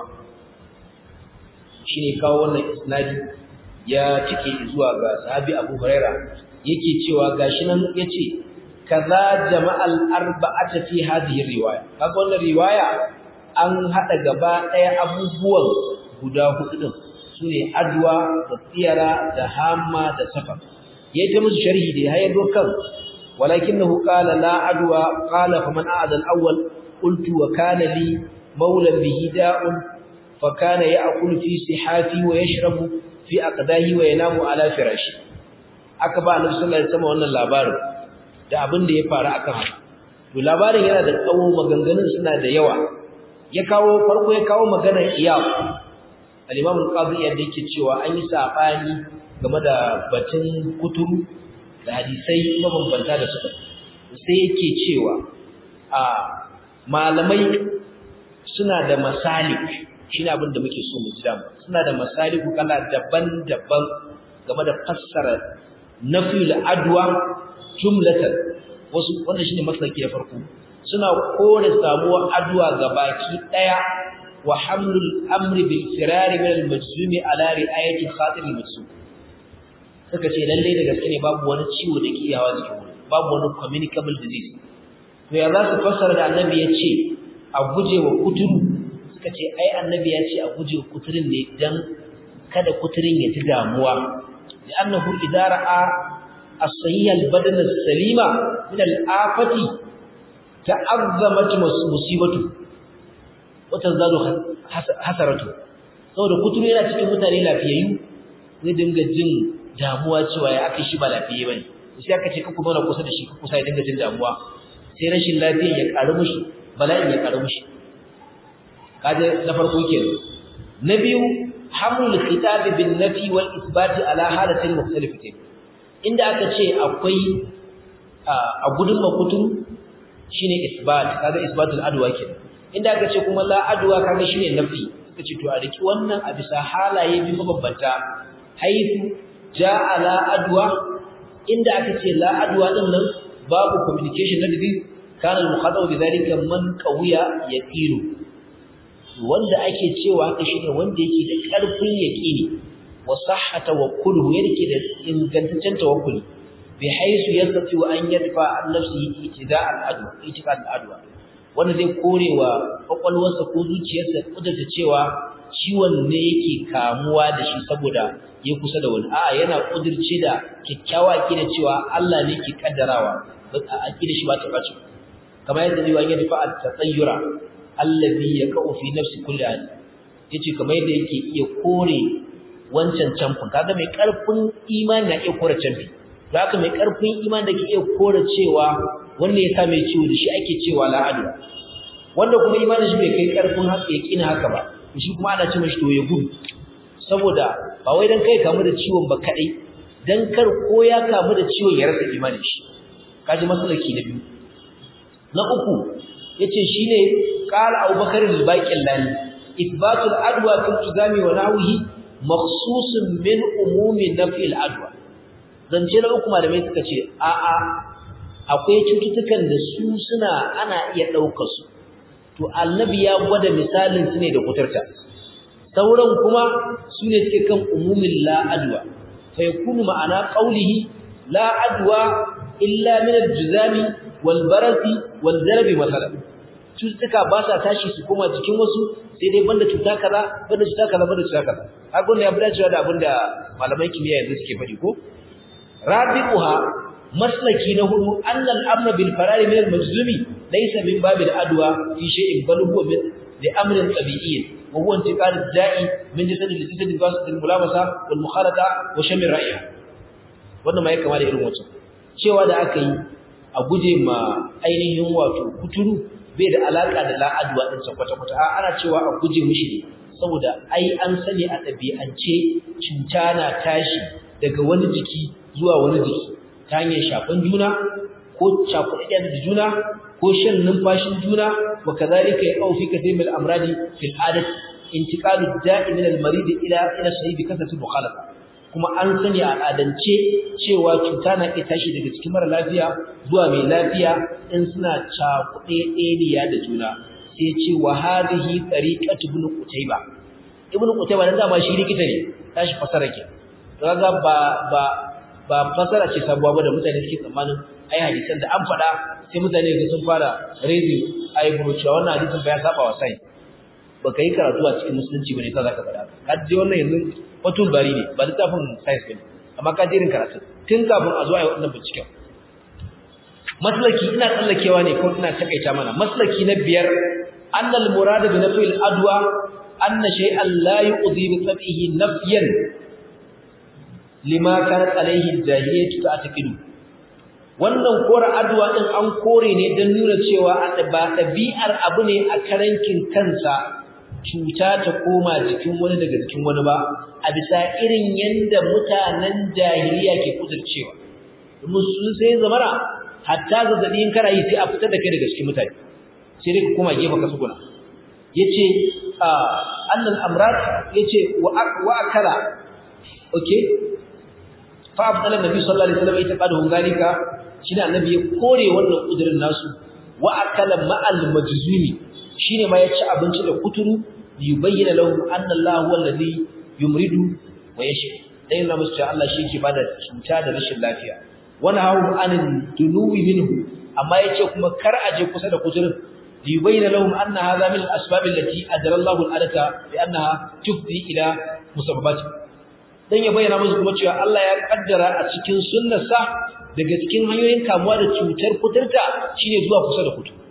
[SPEAKER 1] shine kawo wannan isnadi ya cike zuwa ga sahabi Abu Huraira yake cewa gashi nan yace kaza jama'al arba'ata fi hadhihi riwaya kaga wannan riwaya an hada gaba daya abubuwan guda hudu din sune adwa da tsiyara da hamma da safar yayi ta musu sharhi da hayar dokan walakinahu qala la adwa qala faman a'ada al-awwal qultu wa kana li mawlan bihi da'un fa kana ya'kulu fi sihati wa yashrabu fi aqdahi wa yanamu ala firashi aka ba annabi sallallahu alaihi wasallam wannan labarin da abin da ya faru akan haka to labarin yana da tsawo maganganun suna da yawa ya kawo farko ya kawo maganar iyab al-imam al-qadi yadda yake cewa an yi sabani game da batun kuturu da hadisai mabambanta da suka sai yake cewa a malamai suna da masalik shine abin da muke so mu ji dama suna da masaliku kala daban-daban game da fassara nafil adwa jumlatan wasu wannan shine maslaki na farko suna kore samuwar adwa gabaki daya wa hamlul amri bil firari min al majzumi ala ri'ayati khatir al majzum suka ce lalle da gaske ne babu wani ciwo da ke yawa cikin wani babu wani communicable disease to ya za su fassara da annabi ya ce a guje wa kuturu suka ce ai annabi ya ce a guje wa kuturin ne dan kada kuturin ya ji damuwa li'annahu idara a as-sahih al-badan as-salima min al-afati ta'azzamat musibatu wata zalo hasaratu saboda kuturu yana cikin mutane lafiyayyu zai dinga jin damuwa cewa ya aka shi ba lafiye bane sai aka ce kuku zauna kusa da shi kusa ya dinga jin damuwa sai rashin lafiya ya karu mushi bala'in ya karu mushi kaje na farko kenan na biyu hamlul khitab bin nafi wal isbat ala halatin mukhtalifatin inda aka ce akwai a gudun makutun shine isbat kaga isbatul adwa kenan inda aka ce kuma la adwa kaga shine nafi suka ce to a riki wannan a bisa halaye bi mabambanta haifu ja'a la adwa inda aka ce la adwa din nan babu communication na disease kana al-mukhatabu bidhalika man qawiya yaqilu wanda ake cewa haka shine wanda yake da karfin yaqini wa sahha tawakkuluhu yake da ingantaccen tawakkuli bi haisu yastati wa an yadfa an nafsihi itida al-adwa itika al-adwa wanda zai korewa kwakwalwarsa ko zuciyarsa kudurta cewa ciwon ne yake kamuwa da shi saboda ya kusa da wani a'a yana kudirce da kyakkyawa akida cewa Allah ne ke kaddarawa akida shi ba ta bace kamar yadda zai wani dafa at-tatayyura allazi yaqau fi nafsi kulli ahad yace kamar yadda yake iya kore wancan camfin kaga mai karfin imani na iya kore camfi zaka mai karfin imani da ke iya kore cewa wanda ya sa mai ciwo da shi ake cewa la'adu wanda kuma imanin shi bai kai karfin haka ya kina haka ba shi kuma ana ce mashi to ya gudu saboda ba wai dan kai kamu da ciwon ba kadai dan kar ko ya kamu da ciwon ya rasa imanin shi kaji masalaki na biyu na uku yace shine qala abubakar al-baqillani ithbatul adwa fil tuzami wa nahwihi makhsusun min umumi nafi al-adwa zance na uku malamai suka ce a a akwai cututtukan da su suna ana iya daukar su to annabi ya gwada misalin su ne da kuturta sauran kuma su ne suke kan umumin la adwa fa yakunu ma'ana qawlihi la adwa illa min al-juzami wal barasi wal zarabi masalan cututtuka ba sa tashi su koma cikin wasu sai dai banda cuta kaza banda cuta kaza banda cuta kaza kaga wannan ya fi dacewa da abinda malaman kimiyya yanzu suke faɗi ko rabiquha maslaki na hudu annal amra bil farari min al majzumi laysa min babil adwa fi shay'in bal huwa min li amrin tabi'iyyin wa huwa intiqal al-da'i min jasad li jasad basit al-mulamasa wal mukhalata wa sham ar-ra'ya wannan ma ya kama da irin wancan cewa da aka yi a guje ma ainihin wato kuturu bai da alaka da la'adwa din sa kwata kwata ana cewa a guje mishi ne saboda ai an sani a ɗabi'ance cuta na tashi daga wani jiki zuwa wani jiki ta hanyar shafan juna ko cakuɗaɗɗen da juna ko shan numfashin juna wa kazalika yaqau fi kathir min al-amradi fil adat intiqalu da'i min al-marid ila ila sahih kasatu mukhalafa kuma an sani a al'adance cewa cuta na iya tashi daga cikin mara lafiya zuwa mai lafiya in suna cakuɗaɗɗeniya da juna sai ce wa hadhihi tariqatu ibn qutayba ibn qutayba dan dama shi likita ne tashi fasara ke kaga ba ba ba fasara ce sabuwa ba da mutane suke tsammanin ai hadisan da an faɗa sai mutane ga sun fara raising eyebrow cewa wannan hadisin ba ya saba wa sai baka yi karatu a cikin musulunci bane ka zaka faɗa ka je wannan yanzu fatul bari ne ba littafin science bane amma ka jirin karatu tun kafin a zo a yi wannan binciken maslaki ina tsallakewa ne ko ina takaita mana maslaki na biyar annal murad bi nafil adwa anna shay'an la yuqdi bi tabihi nafyan lima kanat alaihi jahiliyyatu ta'taqidu wannan kora adwa din an kore ne dan nuna cewa ba dabi'ar abu ne a karankin kansa cuta ta koma jikin wani daga jikin wani ba a bisa irin yanda mutanen jahiliya ke kudurcewa domin sun sai zamana hatta zazzabi in kana yi sai a fitar da kai daga cikin mutane sai dai ka koma gefe ka suguna yace annal amrat yace wa wa akala okay fa abdallan nabi sallallahu alaihi wasallam ita qadahu zalika shine annabi ya kore wannan kudirin nasu wa akala ma'al majzumi shine ma ya ci abinci da kuturu yubayyana lahu anna Allah huwa alladhi yumridu wa yashfi dai na musu Allah shi yake bada cuta da rashin lafiya wani hawo anin dunuwi minhu amma yace kuma kar a je kusa da kuturin yubayyana lahum anna hadha min al-asbab allati ajra Allahu al-adata bi annaha tufdi ila musabbabat dan ya bayyana musu kuma cewa Allah ya kaddara a cikin sunnarsa daga cikin hanyoyin kamuwa da cutar kuturta shine zuwa kusa da kutu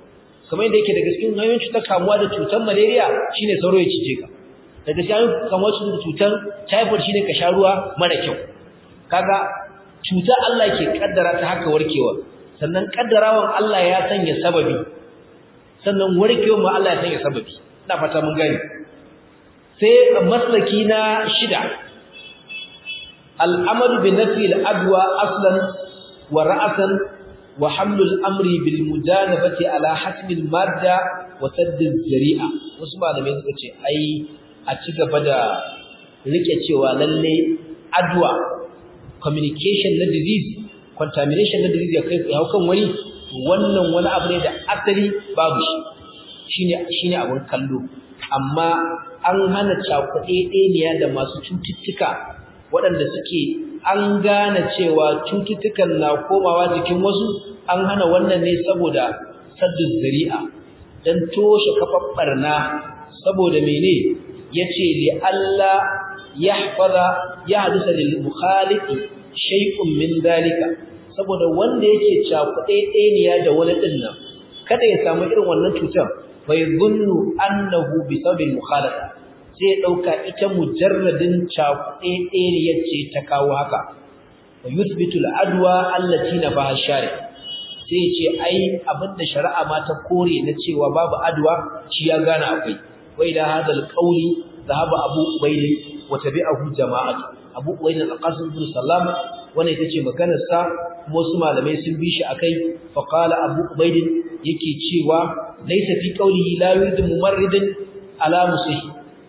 [SPEAKER 1] kamar yadda yake daga cikin hanyoyin cutar kamuwa da cutar malaria shine sauro ya cije ka daga cikin hanyoyin kamuwa da cutar typhoid shine ka sha ruwa mara kyau kaga cuta Allah ke kaddara ta haka warkewa sannan kaddarawan Allah ya sanya sababi sannan warkewa ma Allah ya sanya sababi ina fata mun gani sai maslaki na shida al'amalu bi nafi al'adwa aslan wa ra'asan wa hamlu al'amri bil mujanabati ala hasmi al-madda wa sadd al-zari'a wasu malamai suka ce ai a ci gaba da rike cewa lalle adwa communication na disease contamination na disease ya kai ya kan wani wannan wani abu ne da asali babu shi shine shine abun kallo amma an hana cakuɗe ɗeniya da masu cututtuka waɗanda suke an gane cewa cututtukan na komawa jikin wasu an hana wannan ne saboda saddun zari'a don toshe kafar barna saboda mene yace li Allah yahfaza yahdisa lil mukhaliqi shay'un min dalika saboda wanda yake cakuɗe ɗeniya da wani dinnan kada ya samu irin wannan cutar bai zunnu annahu bi sabil mukhalafa sai dauka ita mujarradin cakuɗe ɗeniyar ce ta kawo haka wa yuthbitu al-adwa allati nabaha shari sai ce ai abinda shari'a ma ta kore na cewa babu adwa shi ya gane akwai wai da hadal qawli zahaba abu ubayd wa tabi'ahu jama'atu abu ubayd al-qasim bin sallam wannan ita ce maganar sa kuma wasu malamai sun bi shi akai fa qala abu ubayd yake cewa laysa fi qawlihi la yuridu mumarridin ala musih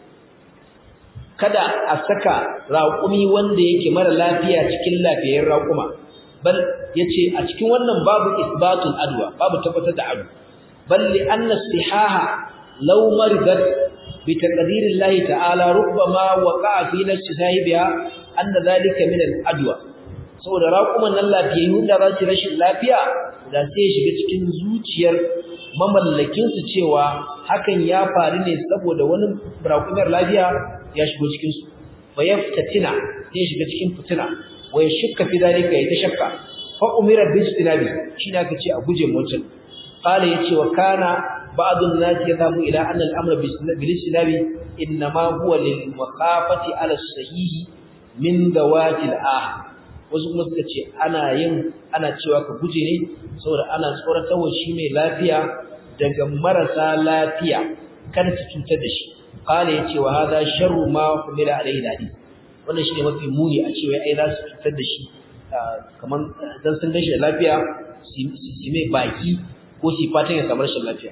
[SPEAKER 1] kada a saka raƙumi wanda yake mara lafiya cikin lafiyar raƙuma bal yace a cikin wannan babu isbatul adwa babu tabbatar da adu bal li anna sihaha law maridat bi taqdirillahi ta'ala rubbama waqa'a fi nafsi sahibiha anna dhalika min al adwa saboda raƙuman nan lafiyayyu da za su rashin lafiya da sai ya shiga cikin zuciyar mamallakin su cewa hakan ya faru ne saboda wani raƙumar lafiya ya shigo cikin su fa yaftatina sai shiga cikin fitina wa yashukka fi dalika ya tashakka fa umira bi istinabi shine aka ce a guje mutum qala yace wa kana ba'd an-nas yadhabu ila anna al-amra bil istinabi inma huwa lil maqafati ala sahih min dawati al-ah wasu kuma suka ce ana yin ana cewa ka guje ne saboda ana tsoratarwa shi mai lafiya daga marasa lafiya kada ta cutar da shi qala yace wa hadha sharru ma humila alayhi hadith wannan shine mafi muni a cewa ai za su cutar da shi kaman dan sun gashi da lafiya su mai baki ko su fatan ya samu rashin lafiya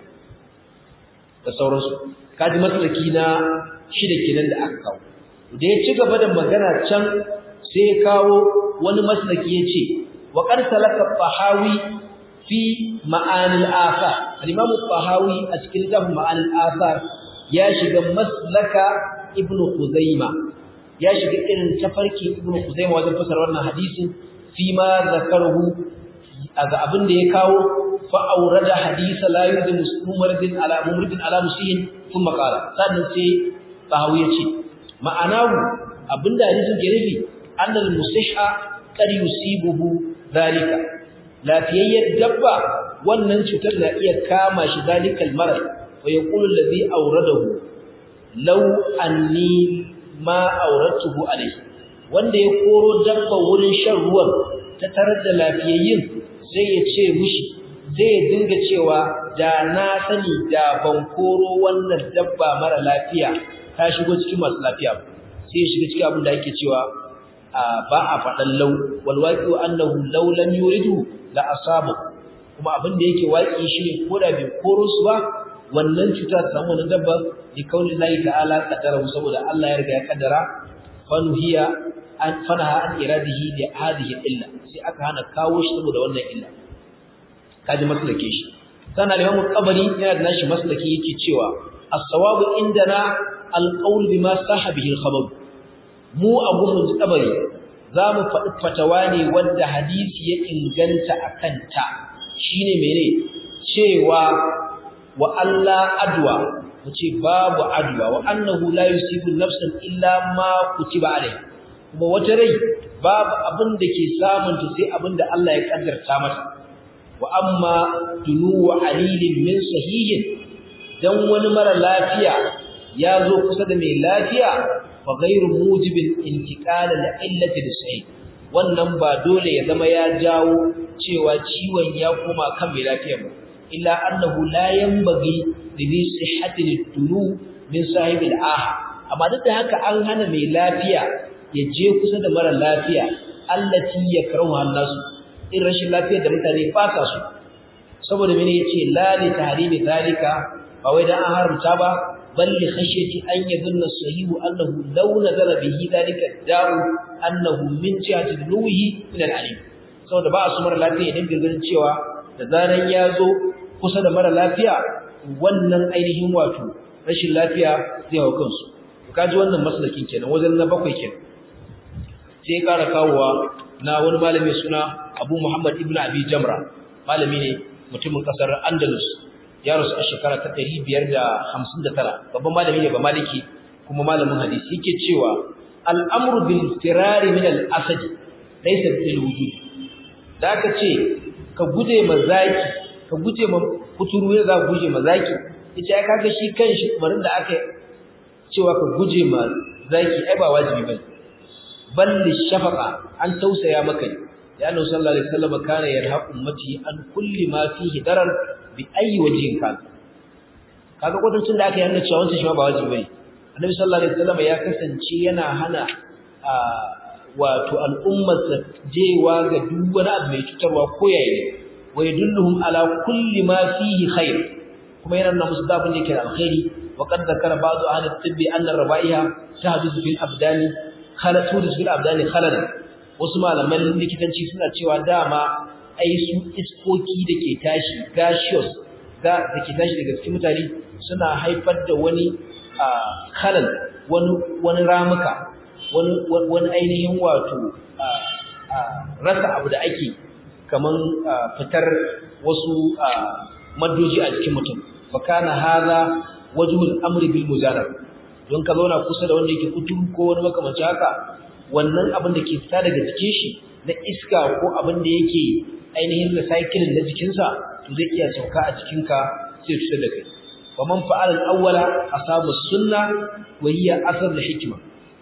[SPEAKER 1] da sauransu kaji matsalaki na shida kenan da aka kawo da ya ci gaba da magana can sai ya kawo wani maslaki ya ce wa qad salaka fahawi fi ma'anil athar al-imam fahawi a cikin littafin ma'anil athar ya shiga maslaka ibnu khuzaima ya shiga irin tafarki ibnu khuzaima wajen fasara wannan hadisin fi ma zakaruhu aga abin da ya kawo fa aurada hadisa la yudu muslimin ala mumridin ala musihin thumma qala sannan sai fahawi ya ce ma'anahu abinda hadisin ke nufi annal musihha qad yusibuhu zalika lafiyayyar dabba wannan cutar na iya kama shi zalikal marad wa yaqulu allazi awradahu law anni ma awradtuhu alayhi wanda ya koro dabba wurin shan ruwan ta tarar da lafiyayyin sai ya ce mishi sai ya dinga cewa da na sani da ban koro wannan dabba mara lafiya ta shigo cikin masu lafiya sai ya shiga cikin abin da ake cewa ba a faɗan lau walwaƙi wa annahu lau lam yuridu la asabu kuma abin da yake waƙi shi ne ko da bai koro su ba wannan cuta ta samu wannan dabba li kauli lahi ta'ala qadara saboda Allah ya riga ya kaddara fanuhiya an fanaha an iradihi li hadhihi illa sai aka hana kawo shi saboda wannan illa kaji maslake shi sana Imam Qabari yana da nashi maslaki yake cewa as-sawabu indana al-qawl bima sahabihi al-khabar mu a gurin kabari za mu faɗi fatawa ne wanda hadisi ya inganta a kanta shi ne mene cewa wa Allah adwa mu ce babu adwa wa annahu la yusibu nafsan illa ma kutiba alai kuma wata rai babu abin da ke samun ta sai abin da Allah ya kaddarta mata wa amma dunu alilin min sahihin dan wani mara lafiya ya zo kusa da mai lafiya fa ghairu mujibin intiqal al-illati lisahih wannan ba dole ya zama ya jawo cewa ciwon ya koma kan mai lafiya ba illa annahu la yanbaghi li sihhati dunu min sahibil ah amma duk da haka an hana mai lafiya ya je kusa da mara lafiya allati yakrahu an-nasu in rashin lafiyar da mutane ba sa su saboda mene yace la li tahrimi zalika ba wai dan an haramta ba bal li khashyati an yadhunna sahihu annahu law nazara bihi zalika da'u annahu min jihati nuhi min al-alim saboda ba su mara lafiya idan ganin cewa da zaran ya zo kusa da mara lafiya wannan ainihin wato rashin lafiya zai hau kansu kaji wannan maslakin kenan wajen na bakwai kenan sai ƙara kawowa na wani malami suna Abu Muhammad ibn Abi Jamra malami ne mutumin kasar Andalus ya rasu a shekara ta 559 babban malami ne ba maliki kuma malamin hadisi yake cewa al-amru bil firari min al-asad laysa bil wujud da aka ce ka guje ma zaki ka guje ma kuturu ya za guje ma zaki yace ai kaga shi kanshi umarin da aka cewa ka guje ma zaki ai ba wajibi bane balli shafaqa an tausaya maka ne ya annabi sallallahu alaihi wasallam kana yarhaq ummati an kulli ma fihi darar bi ayi wajhin kan kaga kwatancin da aka yi cewa wancan shi ma ba wajibi bane annabi sallallahu alaihi wasallam ya kasance yana hana wato al'ummar sa jewa ga duk wani abu mai cutarwa ko yayi wa yadulluhum ala kulli ma fihi khair kuma yana nuna musu dabin da yake da alkhairi wa qad zakara ba'du ahli at-tibbi anna ar-raba'iha tahdusu fil abdani khalatu fil abdani khaladan wasu malaman likitanci suna cewa dama ai su iskoki da ke tashi gaseous da ke tashi daga cikin mutane suna haifar da wani khalal wani wani ramuka wani wani ainihin wato rasa abu da ake kaman fitar wasu maddoji a jikin mutum fakana hadha wajhul amri bil mujarrad don ka zauna kusa da wanda yake kutu ko wani makamanci haka wannan abin da ke fita daga jikin shi na iska ko abin da yake ainihin recycling na jikinsa to zai iya sauka a jikinka sai cutar da kai wa man fa'ala al-awwala asabu sunna wa hiya asar da hikima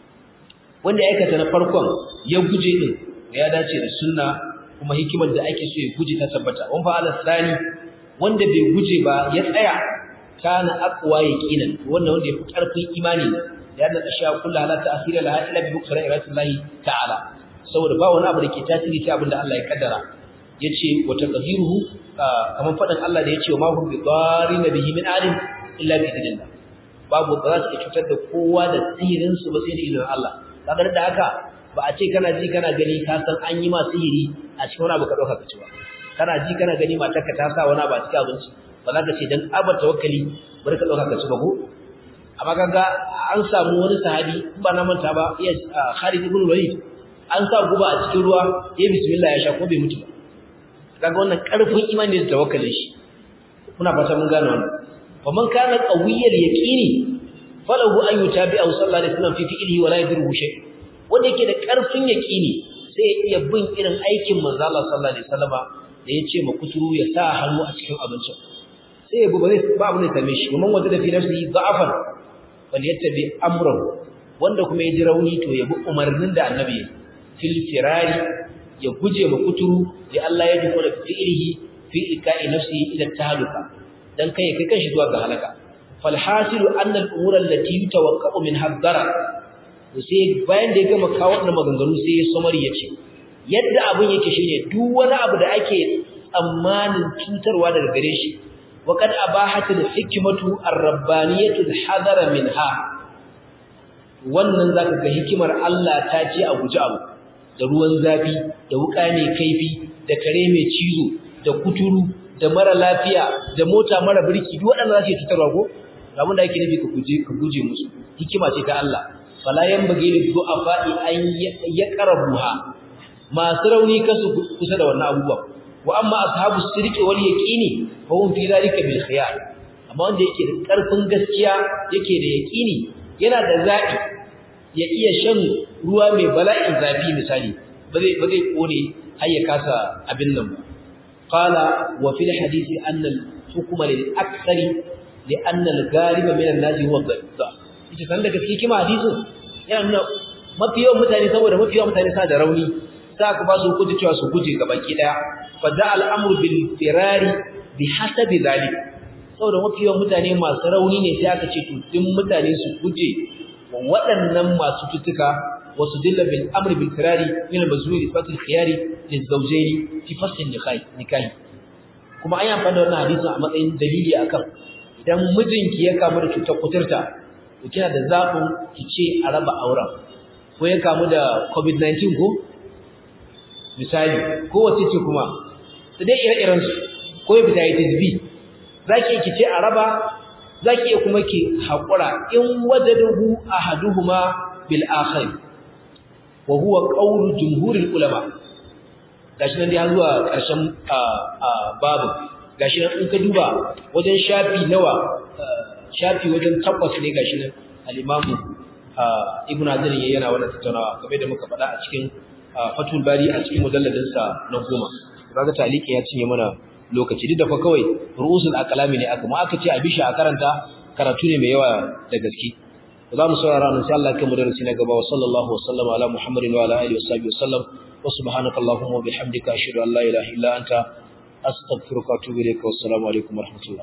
[SPEAKER 1] wanda ya aikata na farkon ya guje din ya dace da sunna kuma hikimar da ake so ya guje ta tabbata wa fa'ala tsani wanda bai guje ba ya tsaya kana aqwa yaqinan wannan wanda yafi karfin imani da yana asha kullu la ta'sira laha illa bi bukra iratillahi ta'ala saboda ba wani abu da ke tasiri sai abin da Allah ya kaddara yace wa taqdiruhu kaman fadan Allah da yace wa ma hum bi darina bihi min alim illa bi idnillah babu ba za su cutar da kowa da sihirin su ba sai da izinin Allah kaga da haka ba a ce kana ji kana gani ka san an yi ma sihiri a cikin wani abu ka dauka ka ci ba kana ji kana gani matarka ta sa wani abu a cikin abinci ba za ka ce dan abar tawakkali bari ka dauka ka ci ba ko amma kaga an samu wani sahabi in ba na manta ba ya Khalid ibn Walid an sa guba a cikin ruwa ya bismillah ya sha ko bai mutu ba kaga wannan karfin imani da tawakkalin shi muna fata mun gane wannan wa man kana qawiyyal yaqini falahu an yutabi'a sallallahu alaihi wasallam fi fi'lihi wa la yadruhu shay wanda yake da karfin yaqini sai ya iya bin irin aikin manzo Allah sallallahu alaihi wasallama da yace ma kuturu ya sa hannu a cikin abincin sai ya ba ba abu ne same shi kuma wanda da fi nafsi da'afan wal yattabi amrahu wanda kuma ya ji rauni to ya bi umarnin da annabi fil firari ya guje ma kuturu da Allah ya duka da fi'lihi fi ika'i nafsi ila tahluka dan kai kai kanshi zuwa ga halaka fal hasilu anna al umura allati yutawaqqa'u min hadara sai bayan da ya gama kawo wannan maganganu sai ya samari ya ce yadda abin yake shine duk wani abu da ake tsammanin cutarwa daga gare shi wa kad abahatul hikmatu ar-rabbaniyatu al-hadara minha wannan zaka ga hikimar Allah ta ce a guji abu da ruwan zafi da wuka mai kaifi da kare mai cizo da kuturu da mara lafiya da mota mara birki duk waɗannan za su cutarwa ko abin da ake nufi ka guje ka guje musu hikima ce ta Allah fala yanbaghi lil du'afa'i an yaqrabuha masu rauni kasu kusa da wannan abubuwan wa amma ashabu sirqi wal yaqini fa hum fi dhalika bil khiyar amma wanda yake da karfin gaskiya yake da yaqini yana da zabi ya iya shan ruwa mai bala'in zafi misali ba zai ba zai kone har ya kasa abin nan ba qala wa fil hadisi anna al-hukma lil akthari li anna al-ghaliba min an-nas huwa dha'if ita san da gaske kima hadisin yana nuna mafi yawan mutane saboda mafi yawan mutane sa da rauni sa ka ba su hukunci cewa su guje ga baki daya fa da al-amru bil firari bi hasabi zalik saboda mafi yawan mutane masu rauni ne sai aka ce to din mutane su guje wa waɗannan masu tutuka wasu dilla bil amri bil firari min al-mazuri fatil khiyari lil zawjayn fi fasl nikahi kuma an yi amfani da wannan hadisin a matsayin dalili akan idan mijinki ya kamu da cutar kuturta to kina da zaɓin ki ce a raba auren ko ya kamu da covid-19 ko misali ko wace ce kuma su dai ire-iren su ko ya hepatitis B za ki ki ce a raba za ki iya kuma ki haƙura in wajaduhu ahaduhuma bil akhir wa huwa qawlu jumhuril ulama gashi nan dai har zuwa ƙarshen babu gashi nan in ka duba wajen shafi nawa shafi wajen takwas ne gashi nan al-imamu ibn Hazm yana wannan tattaunawa kamar da muka faɗa a cikin Fathul Bari a cikin mujalladin sa na goma kaga taliki ya cinye mana lokaci duk da fa kawai ru'usul aqlami ne aka mu aka ce a bisha a karanta karatu ne mai yawa da gaske za mu saurara nan sai Allah ya kai mu darasi na gaba wa sallallahu wa sallama ala muhammadin wa ala alihi wa sahbihi wa sallam wa subhanaka allahumma wa bihamdika ashhadu an la ilaha illa anta astaghfiruka wa atubu ilayka wa assalamu alaikum wa rahmatullah